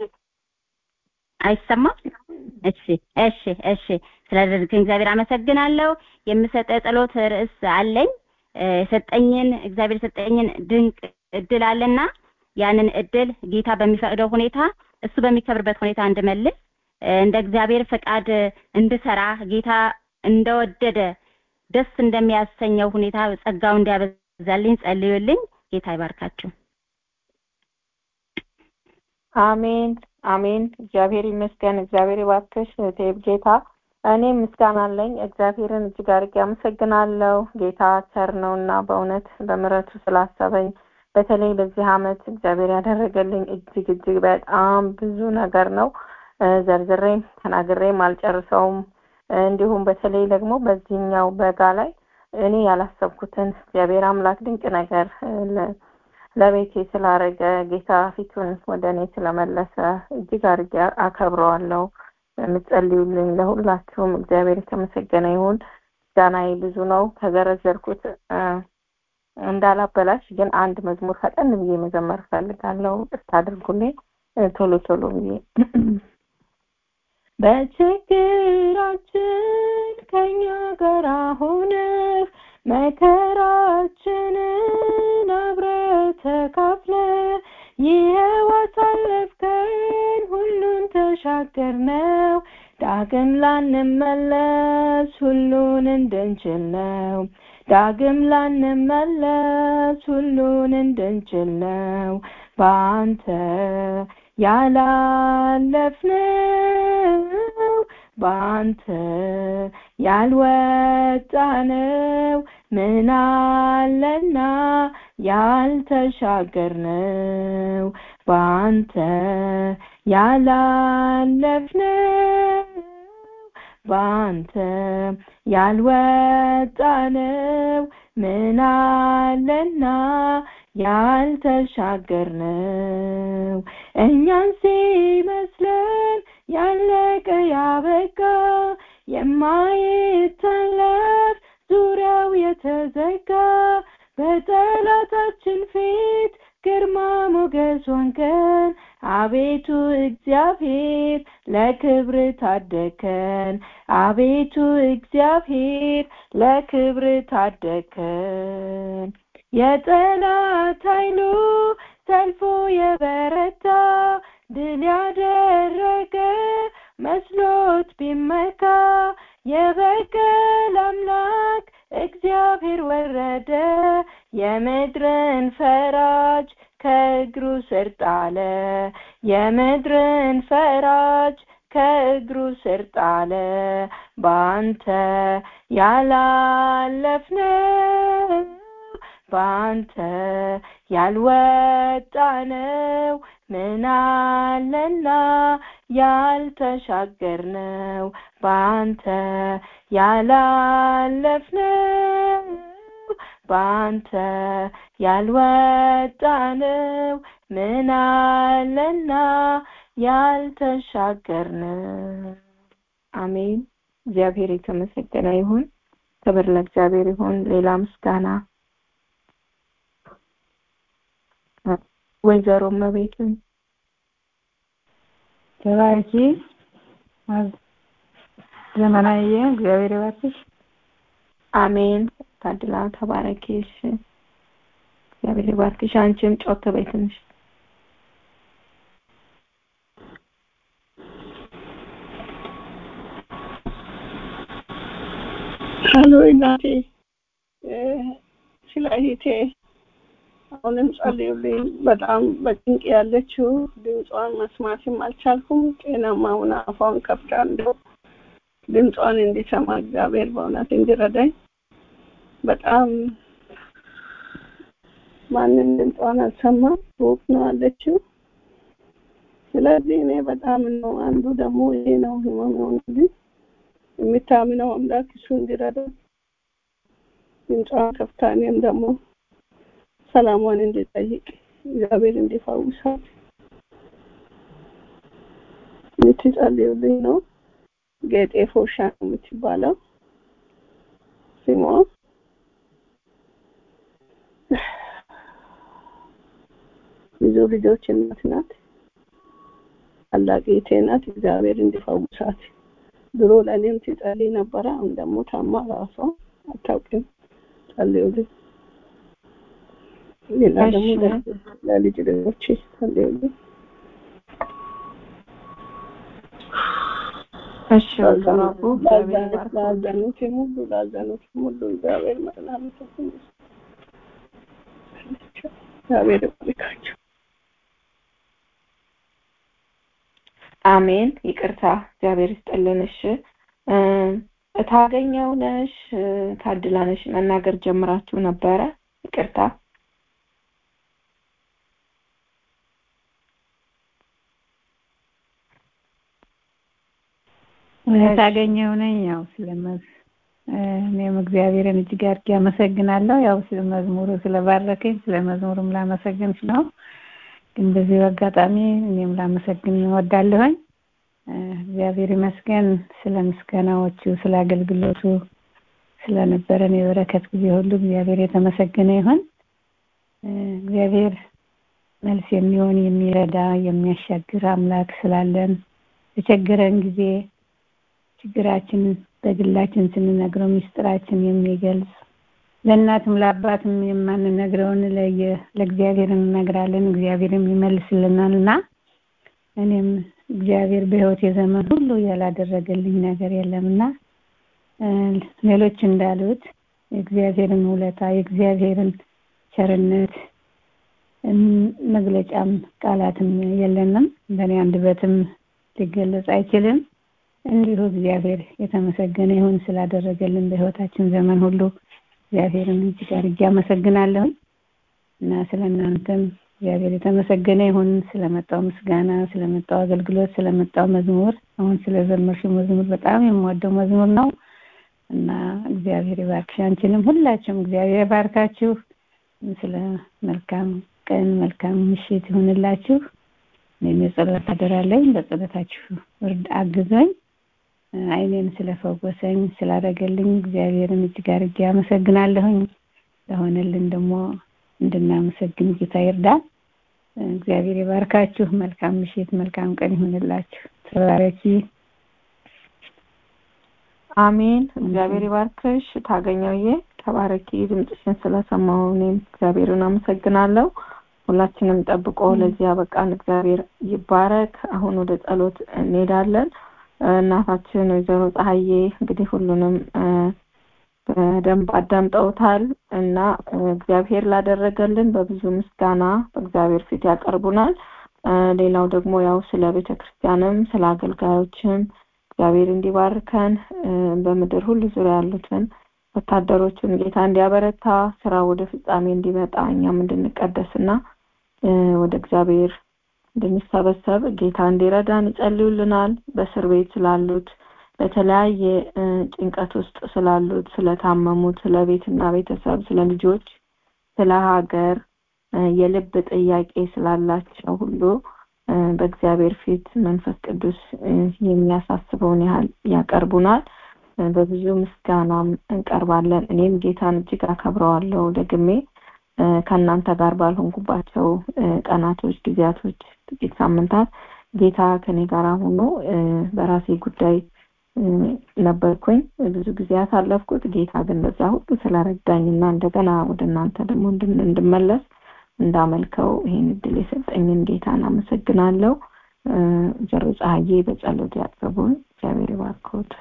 አይሰማም? እሺ እሺ እሺ ስለደረግን እግዚአብሔር አመሰግናለሁ። የምሰጠ ጸሎት ርዕስ አለኝ። እ የሰጠኝን እግዚአብሔር የሰጠኝን ድንቅ እድል አለና ያንን እድል ጌታ በሚፈቅደው ሁኔታ እሱ በሚከብርበት ሁኔታ እንድመልስ እ እንደ እግዚአብሔር ፈቃድ እንድሰራ ጌታ እንደወደደ ደስ እንደሚያሰኘው ሁኔታ ጸጋው እንዲያበዛልኝ ጸልዩልኝ። ጌታ ይባርካችሁ። አሜን። አሜን። እግዚአብሔር ይመስገን። እግዚአብሔር ይባርክሽ እህቴ ጌታ። እኔ ምስጋና አለኝ። እግዚአብሔርን እጅግ አድርጌ አመሰግናለሁ። ጌታ ቸር ነውና በእውነት በምሕረቱ ስላሰበኝ በተለይ በዚህ ዓመት እግዚአብሔር ያደረገልኝ እጅግ እጅግ በጣም ብዙ ነገር ነው። ዘርዝሬም ተናግሬም አልጨርሰውም። እንዲሁም በተለይ ደግሞ በዚህኛው በጋ ላይ እኔ ያላሰብኩትን እግዚአብሔር አምላክ ድንቅ ነገር ለቤቴ ስላረገ ጌታ ፊቱን ወደ እኔ ስለመለሰ እጅግ አድርጌ አከብረዋለሁ። የምትጸልዩልኝ ለሁላችሁም እግዚአብሔር የተመሰገነ ይሁን። ምስጋናዬ ብዙ ነው። ከዘረዘርኩት እንዳላበላሽ ግን አንድ መዝሙር ፈጠን ብዬ መዘመር እፈልጋለሁ። እስታ አድርጉልኝ ቶሎ ቶሎ ብዬ በችግራችን ከኛ ጋር ሆነህ መከራችንን አብረህ ተካፍለህ ይኸው አሳለፍከን ሁሉን ተሻገርነው ዳግም ላንመለስ ሁሉን እንድንችል ነው ዳግም ላንመለስ ሁሉን እንድንችል ነው በአንተ ያላለፍነው በአንተ ያልወጣነው ምን አለና ያልተሻገርነው በአንተ ያላለፍነው በአንተ ያልወጣነው ምን አለና ያልተሻገርነው እኛን ሲመስለን ያለቀ ያበቃ የማይታለፍ ዙሪያው የተዘጋ በጠላታችን ፊት ግርማ ሞገስ ሆንከን አቤቱ እግዚአብሔር ለክብር ታደከን አቤቱ እግዚአብሔር ለክብር ታደከን የጠላት ኃይሉ ሰልፎ የበረታ ድል ያደረገ መስሎት ቢመካ የበቀል አምላክ እግዚአብሔር ወረደ የምድርን ፈራጅ ከእግሩ ስር ጣለ የምድርን ፈራጅ ከእግሩ ስር ጣለ በአንተ ያላለፍነው በአንተ ያልወጣነው ምን አለና ያልተሻገርነው በአንተ ያላለፍነው በአንተ ያልወጣነው ምን አለና ያልተሻገርነው አሜን እግዚአብሔር የተመሰገነ ይሁን ክብር ለእግዚአብሔር ይሁን ሌላ ምስጋና ወይዘሮ መቤትን ተባረኪ ዘመናዊ እግዚአብሔር ይባርክሽ አሜን ታድላ ተባረኪ እሺ እግዚአብሔር ይባርክሽ አንቺም ጮክ በይ ትንሽ ሀሎ እናቴ ስለ እህቴ አሁንም ጸልዩልኝ። በጣም በጭንቅ ያለችው ድምጿን መስማትም አልቻልኩም። ጤናማ ሆና አፏን ከፍታ እንደው ድምጿን እንዲሰማ እግዚአብሔር በእውነት እንዲረዳኝ በጣም ማንም ድምጿን አልሰማም። ሩቅ ነው አለችው። ስለዚህ እኔ በጣም ነው አንዱ ደግሞ ይሄ ነው ህመም የሆነልኝ የሚታምነው አምላክ እሱ እንዲረዳ ድምጿን ከፍታ እኔም ደግሞ ሰላሟን እንዲጠይቅ እግዚአብሔር እንዲፈውሳት የምትጸልዩልኝ ነው። ጌጤ ፎሻ ነው የምትባለው ስሟ። ብዙ ልጆች እናት ናት። ታላቅ እህቴ ናት። እግዚአብሔር እንዲፈውሳት ድሮ ለእኔም ትጸልይ ነበረ። አሁን ደግሞ ታማ ራሷ አታውቅም። ጸልዩልኝ። ሌላ ደግሞ ለልጅ ልጆች ጸልዩልኝ። እሺ ወይዘሮ እግዚአብሔር ይባርክ። ላዘኑትም ሁሉ ላዘኑትም ሁሉ እግዚአብሔር መጽናናቱን እግዚአብሔር ይባርካቸው። አሜን ይቅርታ እግዚአብሔር ይስጥልን እሺ እታገኘው ነሽ ታድላ ነሽ መናገር ጀምራችሁ ነበረ ይቅርታ ታገኘው ነኝ ያው ስለመዝ እኔም እግዚአብሔርን እጅግ አድርጌ አመሰግናለሁ ያው ስለ መዝሙሩ ስለባረከኝ ስለ መዝሙሩም ላመሰግን ነው ግን በዚህ አጋጣሚ እኔም ላመሰግን እወዳለሁኝ እግዚአብሔር ይመስገን ስለ ምስጋናዎቹ ስለ አገልግሎቱ ስለነበረን የበረከት ጊዜ ሁሉ እግዚአብሔር የተመሰገነ ይሁን እግዚአብሔር መልስ የሚሆን የሚረዳ የሚያሻግር አምላክ ስላለን በቸገረን ጊዜ ችግራችን በግላችን ስንነግረው ሚስጥራችን የሚገልጽ ለእናትም ለአባትም የማንነግረውን ለእግዚአብሔር እንነግራለን እግዚአብሔርም ይመልስልናል እና እኔም እግዚአብሔር በህይወት የዘመን ሁሉ ያላደረገልኝ ነገር የለምና ሌሎች እንዳሉት የእግዚአብሔርን ውለታ የእግዚአብሔርን ቸርነት መግለጫም ቃላትም የለንም በእኔ አንደበትም ሊገለጽ አይችልም እንዲሁ እግዚአብሔር የተመሰገነ ይሁን ስላደረገልን በህይወታችን ዘመን ሁሉ እግዚአብሔርን እጅግ አድርጌ አመሰግናለሁ እና ስለ እናንተም እግዚአብሔር የተመሰገነ ይሁን ስለመጣው ምስጋና ስለመጣው አገልግሎት ስለመጣው መዝሙር አሁን ስለዘመርሽው መዝሙር በጣም የምወደው መዝሙር ነው እና እግዚአብሔር ይባርክሽ አንቺንም ሁላችሁም እግዚአብሔር ባርካችሁ ስለ መልካም ቀን መልካም ምሽት ይሁንላችሁ እኔም የጸሎት አደራለኝ በጸሎታችሁ እርድ አግዞኝ አይኔን ስለፈወሰኝ ስላደረገልኝ እግዚአብሔርን እጅግ አድርጌ አመሰግናለሁኝ ለሆነልን ደግሞ እንድናመሰግን ጌታ ይርዳል እግዚአብሔር ይባርካችሁ መልካም ምሽት መልካም ቀን ይሁንላችሁ ተባረኪ አሜን እግዚአብሔር ይባርክሽ ታገኘውዬ ተባረኪ ድምፅሽን ስለሰማሁ እኔም እግዚአብሔርን አመሰግናለሁ ሁላችንም ጠብቆ ለዚህ ያበቃን እግዚአብሔር ይባረክ አሁን ወደ ጸሎት እንሄዳለን እናታችን ወይዘሮ ፀሐዬ እንግዲህ ሁሉንም በደንብ አዳምጠውታል እና እግዚአብሔር ላደረገልን በብዙ ምስጋና በእግዚአብሔር ፊት ያቀርቡናል ሌላው ደግሞ ያው ስለ ቤተ ክርስቲያንም ስለ አገልጋዮችም እግዚአብሔር እንዲባርከን በምድር ሁሉ ዙሪያ ያሉትን ወታደሮችን ጌታ እንዲያበረታ ስራ ወደ ፍጻሜ እንዲመጣ እኛም እንድንቀደስና ወደ እግዚአብሔር እንድንሰበሰብ ጌታ እንዲረዳን ይጸልዩልናል በእስር ቤት ስላሉት በተለያየ ጭንቀት ውስጥ ስላሉት ስለታመሙት ስለ ቤትና ቤተሰብ ስለ ልጆች ስለ ሀገር የልብ ጥያቄ ስላላቸው ሁሉ በእግዚአብሔር ፊት መንፈስ ቅዱስ የሚያሳስበውን ያህል ያቀርቡናል በብዙ ምስጋና እንቀርባለን እኔም ጌታን እጅግ አከብረዋለሁ ደግሜ ከእናንተ ጋር ባልሆንኩባቸው ቀናቶች ጊዜያቶች ጥቂት ሳምንታት ጌታ ከኔ ጋር ሆኖ በራሴ ጉዳይ ነበርኩኝ ብዙ ጊዜ ያሳለፍኩት ጌታ ግን በዛ ሁሉ ስለረዳኝና እንደገና ወደ እናንተ ደግሞ እንድመለስ እንዳመልከው ይህን እድል የሰጠኝን ጌታን አመሰግናለሁ ጀሮ ፀሐዬ በጸሎት ያቅርቡን እግዚአብሔር ይባርኮት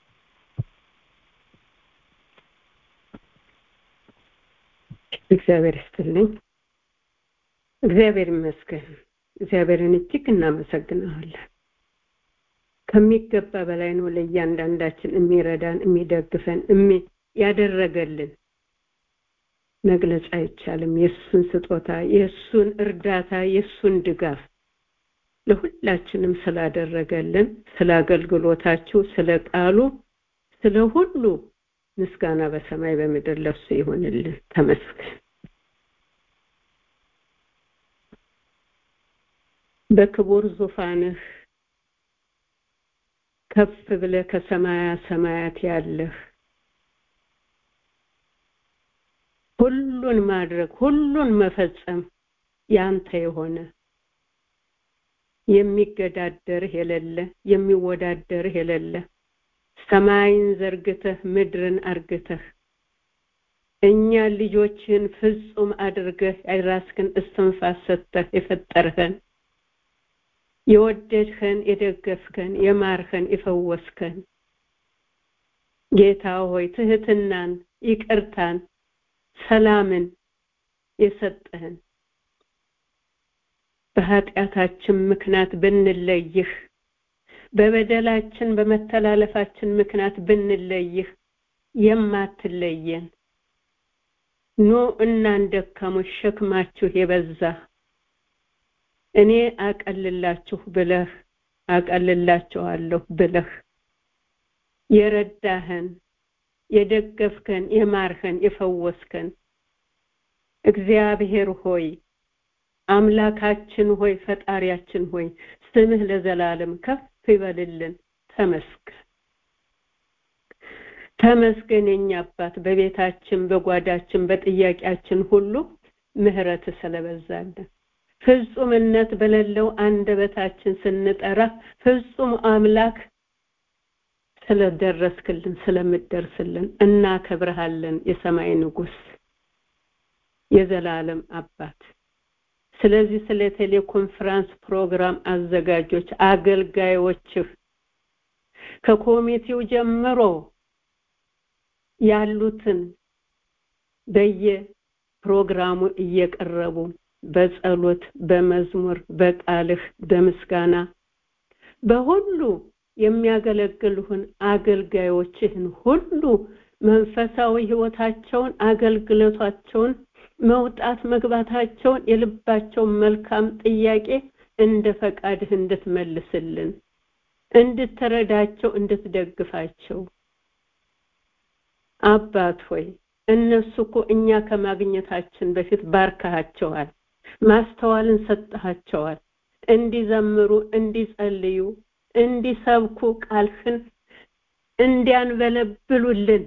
እግዚአብሔር ይስጥልኝ እግዚአብሔር ይመስገን እግዚአብሔርን እጅግ እናመሰግናለን ከሚገባ በላይ ነው ለእያንዳንዳችን የሚረዳን የሚደግፈን ያደረገልን መግለጽ አይቻልም የእሱን ስጦታ የእሱን እርዳታ የእሱን ድጋፍ ለሁላችንም ስላደረገልን ስለ አገልግሎታችሁ ስለ ቃሉ ስለ ሁሉ ምስጋና በሰማይ በምድር ለሱ ይሆንልን ተመስገን በክቡር ዙፋንህ ከፍ ብለ ከሰማያ ሰማያት ያለህ ሁሉን ማድረግ ሁሉን መፈጸም ያንተ የሆነ የሚገዳደርህ የሌለ የሚወዳደርህ የሌለ ሰማይን ዘርግተህ ምድርን አርግተህ እኛ ልጆችን ፍጹም አድርገህ የራስህን እስትንፋስ ሰጥተህ የፈጠርኸን የወደድኸን የደገፍከን የማርኸን የፈወስከን ጌታ ሆይ ትህትናን ይቅርታን ሰላምን የሰጠህን በኃጢአታችን ምክንያት ብንለይህ በበደላችን በመተላለፋችን ምክንያት ብንለይህ የማትለየን ኑ እናንተ ደካሞች ሸክማችሁ የበዛ እኔ አቀልላችሁ ብለህ አቀልላችኋለሁ ብለህ የረዳህን የደገፍከን የማርህን የፈወስከን እግዚአብሔር ሆይ አምላካችን ሆይ ፈጣሪያችን ሆይ ስምህ ለዘላለም ከፍ ይበልልን ተመስገን ተመስገን የኛ አባት በቤታችን በጓዳችን በጥያቄያችን ሁሉ ምህረት ስለበዛልን ፍጹምነት በሌለው አንደበታችን ስንጠራ ፍጹም አምላክ ስለደረስክልን ስለምደርስልን እናከብረሃለን የሰማይ ንጉስ የዘላለም አባት ስለዚህ ስለ ቴሌኮንፈረንስ ፕሮግራም አዘጋጆች አገልጋዮችህ ከኮሚቴው ጀምሮ ያሉትን በየፕሮግራሙ እየቀረቡ በጸሎት በመዝሙር በቃልህ በምስጋና በሁሉ የሚያገለግሉህን አገልጋዮችህን ሁሉ መንፈሳዊ ህይወታቸውን አገልግሎታቸውን መውጣት መግባታቸውን የልባቸውን መልካም ጥያቄ እንደ ፈቃድህ እንድትመልስልን እንድትረዳቸው እንድትደግፋቸው አባት ሆይ እነሱ እኮ እኛ ከማግኘታችን በፊት ባርካቸዋል ማስተዋልን ሰጥሃቸዋል እንዲዘምሩ እንዲጸልዩ እንዲሰብኩ ቃልህን እንዲያንበለብሉልን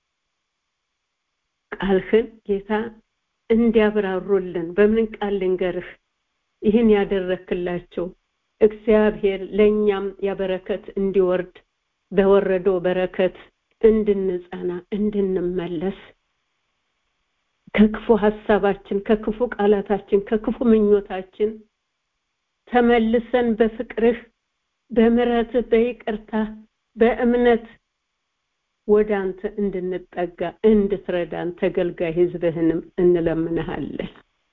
ቃልህን ጌታ እንዲያብራሩልን በምን ቃል ልንገርህ ይህን ያደረክላቸው እግዚአብሔር ለእኛም ያበረከት እንዲወርድ በወረደው በረከት እንድንጸና እንድንመለስ ከክፉ ሀሳባችን ከክፉ ቃላታችን ከክፉ ምኞታችን ተመልሰን በፍቅርህ በምረትህ በይቅርታ በእምነት ወደ አንተ እንድንጠጋ እንድትረዳን ተገልጋይ ህዝብህንም እንለምንሃለን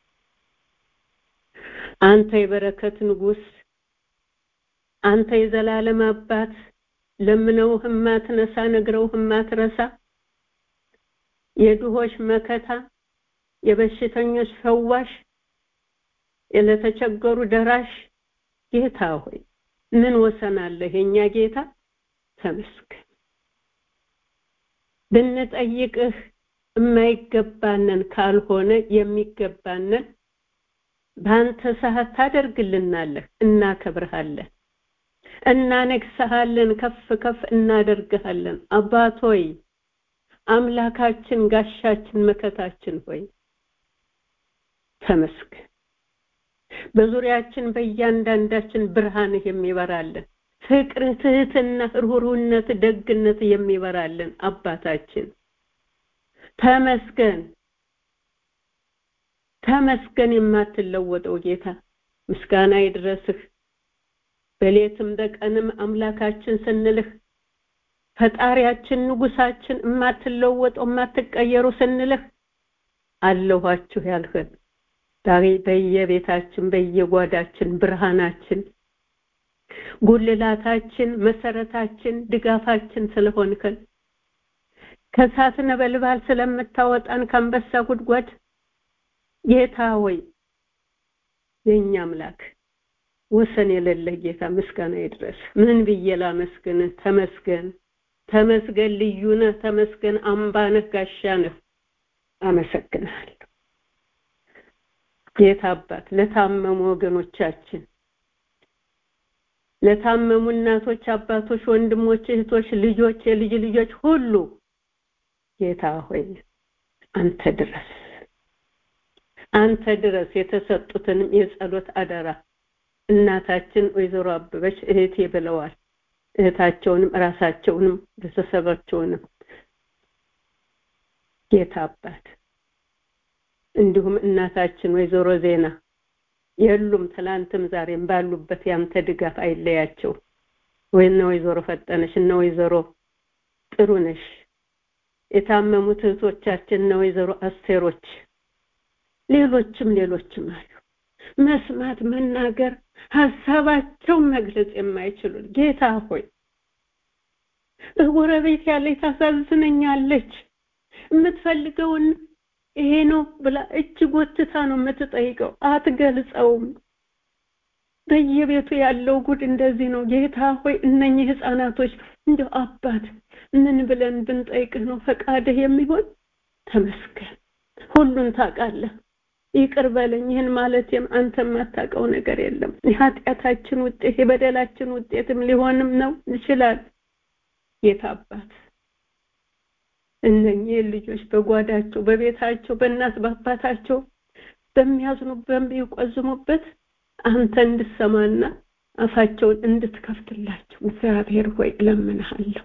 አንተ የበረከት ንጉስ አንተ የዘላለም አባት ለምነውህ ማትነሳ ነግረውህ ማትረሳ የድሆች መከታ የበሽተኞች ፈዋሽ ለተቸገሩ ደራሽ ጌታ ሆይ ምን ወሰናለህ የኛ ጌታ ተመስገን ብንጠይቅህ የማይገባንን ካልሆነ የሚገባንን በአንተ ሰዓት ታደርግልናለህ እናከብርሃለን እናነግሰሃለን ከፍ ከፍ እናደርግሃለን አባት ሆይ አምላካችን ጋሻችን መከታችን ሆይ ተመስገን በዙሪያችን በእያንዳንዳችን ብርሃንህ የሚበራልን ፍቅር ትህትና ርኅሩህነት ደግነት የሚበራልን አባታችን ተመስገን ተመስገን የማትለወጠው ጌታ ምስጋና ይድረስህ በሌትም በቀንም አምላካችን ስንልህ ፈጣሪያችን ንጉሳችን የማትለወጠው የማትቀየሩ ስንልህ አለኋችሁ ያልህን ዛሬ በየቤታችን በየጓዳችን ብርሃናችን ጉልላታችን መሰረታችን ድጋፋችን ስለሆንከን ከእሳት ነበልባል ስለምታወጣን ከአንበሳ ጉድጓድ ጌታ ሆይ የእኛ አምላክ ወሰን የሌለህ ጌታ ምስጋና ይድረስ ምን ብዬ ላመስግንህ ተመስገን ተመስገን ልዩ ነህ ተመስገን አምባ ነህ ጋሻ ነህ አመሰግናለሁ ጌታ አባት ለታመሙ ወገኖቻችን ለታመሙ እናቶች አባቶች ወንድሞች እህቶች ልጆች የልጅ ልጆች ሁሉ ጌታ ሆይ አንተ ድረስ አንተ ድረስ የተሰጡትንም የጸሎት አደራ እናታችን ወይዘሮ አበበች እህቴ ብለዋል እህታቸውንም ራሳቸውንም ቤተሰባቸውንም ጌታ አባት እንዲሁም እናታችን ወይዘሮ ዜና የሉም ትላንትም ዛሬም ባሉበት ያንተ ድጋፍ አይለያቸው ወይነ ወይዘሮ ፈጠነሽ እነ ወይዘሮ ጥሩነሽ የታመሙት እህቶቻችን እነ ወይዘሮ አስቴሮች ሌሎችም ሌሎችም አሉ መስማት መናገር ሀሳባቸውን መግለጽ የማይችሉ ጌታ ሆይ በጎረቤት ያለች ታሳዝነኛለች የምትፈልገውን ይሄ ነው ብላ እጅ ጎትታ ነው የምትጠይቀው አትገልጸውም በየቤቱ ያለው ጉድ እንደዚህ ነው ጌታ ሆይ እነኚህ ህፃናቶች እንደው አባት ምን ብለን ብንጠይቅህ ነው ፈቃድህ የሚሆን ተመስገን ሁሉን ታውቃለህ ይቅር በለኝ ይህን ማለት አንተ የማታውቀው ነገር የለም የኃጢአታችን ውጤት የበደላችን ውጤትም ሊሆንም ነው ይችላል ጌታ አባት እነኚህ ልጆች በጓዳቸው በቤታቸው በእናት በአባታቸው በሚያዝኑ በሚቆዝሙበት አንተ እንድሰማና አፋቸውን እንድትከፍትላቸው እግዚአብሔር ሆይ እለምንሃለሁ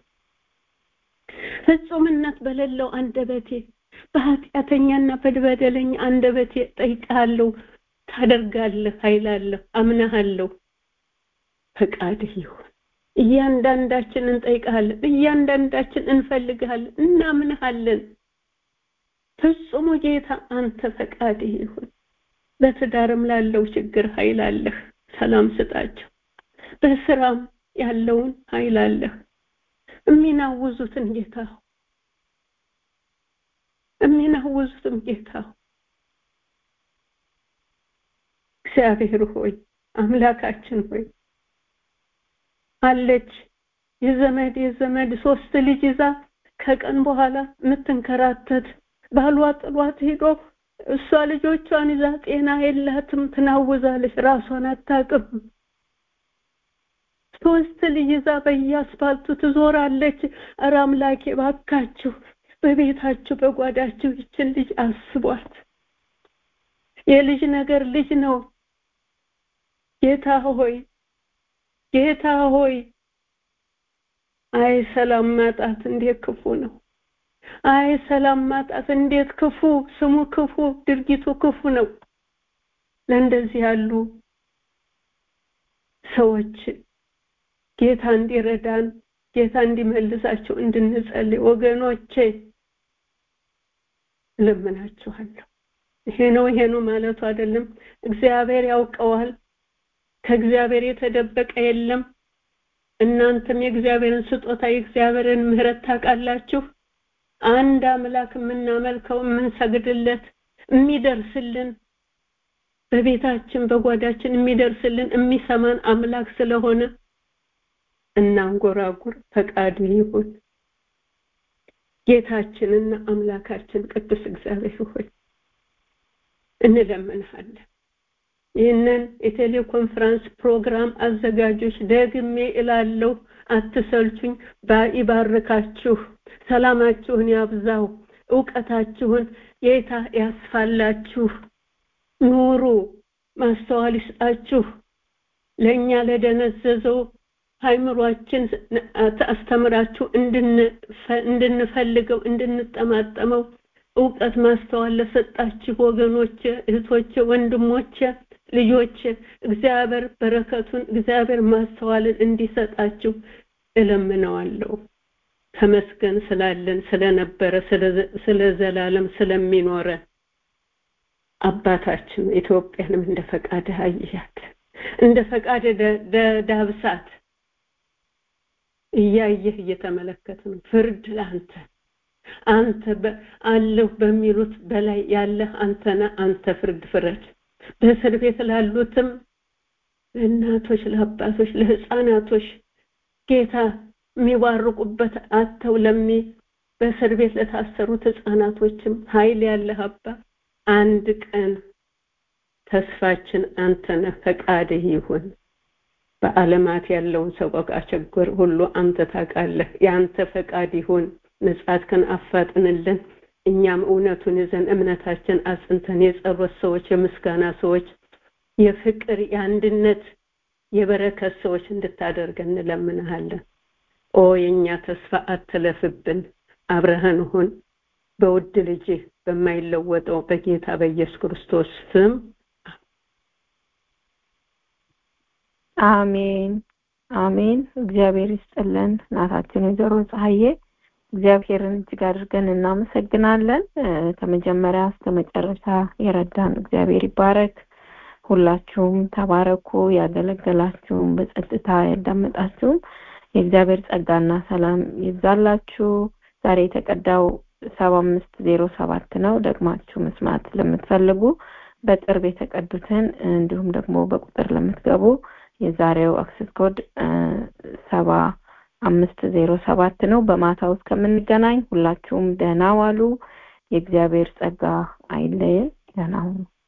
ፍጹምነት በሌለው አንደበቴ በኃጢአተኛና በበደለኛ አንደበቴ ጠይቃለሁ ታደርጋለህ ኃይላለሁ አምናሃለሁ ፈቃድህ ይሁን እያንዳንዳችን እንጠይቃለን እያንዳንዳችን እንፈልግሃለን እናምንሃለን ፍጹሙ ጌታ አንተ ፈቃድህ ይሁን በትዳርም ላለው ችግር ኃይል አለህ ሰላም ስጣቸው በስራም ያለውን ኃይል አለህ የሚናውዙትን ጌታ የሚናውዙትም ጌታ እግዚአብሔር ሆይ አምላካችን ሆይ አለች የዘመድ የዘመድ ሶስት ልጅ ይዛ ከቀን በኋላ የምትንከራተት ባሏ ጥሏት ሄዶ እሷ ልጆቿን ይዛ ጤና የላትም ትናውዛለች ራሷን አታቅም ሶስት ልጅ ይዛ በየአስፋልቱ ትዞራለች ኧረ አምላኬ ባካችሁ በቤታችሁ በጓዳችሁ ይችን ልጅ አስቧት የልጅ ነገር ልጅ ነው ጌታ ሆይ ጌታ ሆይ አይ ሰላም ማጣት እንዴት ክፉ ነው አይ ሰላም ማጣት እንዴት ክፉ ስሙ ክፉ ድርጊቱ ክፉ ነው ለእንደዚህ ያሉ ሰዎች ጌታ እንዲረዳን ጌታ እንዲመልሳቸው እንድንጸልይ ወገኖቼ ለምናችኋለሁ ይሄ ነው ይሄ ነው ማለቱ አይደለም እግዚአብሔር ያውቀዋል ከእግዚአብሔር የተደበቀ የለም እናንተም የእግዚአብሔርን ስጦታ የእግዚአብሔርን ምህረት ታውቃላችሁ አንድ አምላክ የምናመልከው የምንሰግድለት የሚደርስልን በቤታችን በጓዳችን የሚደርስልን የሚሰማን አምላክ ስለሆነ እናንጎራጉር ፈቃዱ ይሁን ጌታችንና አምላካችን ቅዱስ እግዚአብሔር ሆይ እንለምንሃለን ይህንን የቴሌኮንፈረንስ ፕሮግራም አዘጋጆች ደግሜ እላለሁ አትሰልቹኝ ይባርካችሁ ሰላማችሁን ያብዛው እውቀታችሁን ጌታ ያስፋላችሁ ኑሩ ማስተዋል ይስጣችሁ ለእኛ ለደነዘዘው ሃይምሯችን አስተምራችሁ እንድንፈልገው እንድንጠማጠመው እውቀት ማስተዋል ለሰጣችሁ ወገኖች እህቶች ወንድሞች ልጆች እግዚአብሔር በረከቱን እግዚአብሔር ማስተዋልን እንዲሰጣችሁ እለምነዋለሁ ተመስገን ስላለን ስለነበረ ስለ ዘላለም ስለሚኖረ አባታችን ኢትዮጵያንም እንደ ፈቃድ አያት እንደ ፈቃድ ዳብሳት እያየህ እየተመለከት ነው ፍርድ ለአንተ አንተ አለሁ በሚሉት በላይ ያለህ አንተና አንተ ፍርድ ፍረድ በእስር ቤት ላሉትም ለእናቶች ለአባቶች ለህፃናቶች ጌታ የሚባርቁበት አተው ለሚ በእስር ቤት ለታሰሩት ህፃናቶችም ኃይል ያለህ አባ አንድ ቀን ተስፋችን አንተነ ፈቃድህ ይሁን በዓለማት ያለውን ሰቆቃ ችግር ሁሉ አንተ ታውቃለህ የአንተ ፈቃድ ይሁን ምጽአትህን አፋጥንልን እኛም እውነቱን ይዘን እምነታችን አጽንተን የጸሎት ሰዎች የምስጋና ሰዎች የፍቅር የአንድነት የበረከት ሰዎች እንድታደርግ እንለምንሃለን ኦ የእኛ ተስፋ አትለፍብን አብረህን ሁን በውድ ልጅ በማይለወጠው በጌታ በኢየሱስ ክርስቶስ ስም አሜን አሜን እግዚአብሔር ይስጥልን እናታችን ወይዘሮ ፀሐዬ እግዚአብሔርን እጅግ አድርገን እናመሰግናለን ከመጀመሪያ እስከ መጨረሻ የረዳን እግዚአብሔር ይባረክ ሁላችሁም ተባረኩ ያገለገላችሁም በጸጥታ ያዳመጣችሁም የእግዚአብሔር ጸጋና ሰላም ይብዛላችሁ ዛሬ የተቀዳው ሰባ አምስት ዜሮ ሰባት ነው ደግማችሁ መስማት ለምትፈልጉ በቅርብ የተቀዱትን እንዲሁም ደግሞ በቁጥር ለምትገቡ የዛሬው አክሰስ ኮድ ሰባ አምስት ዜሮ ሰባት ነው በማታው እስከምንገናኝ ሁላችሁም ደህና ዋሉ የእግዚአብሔር ጸጋ አይለየን ደህና ሁኑ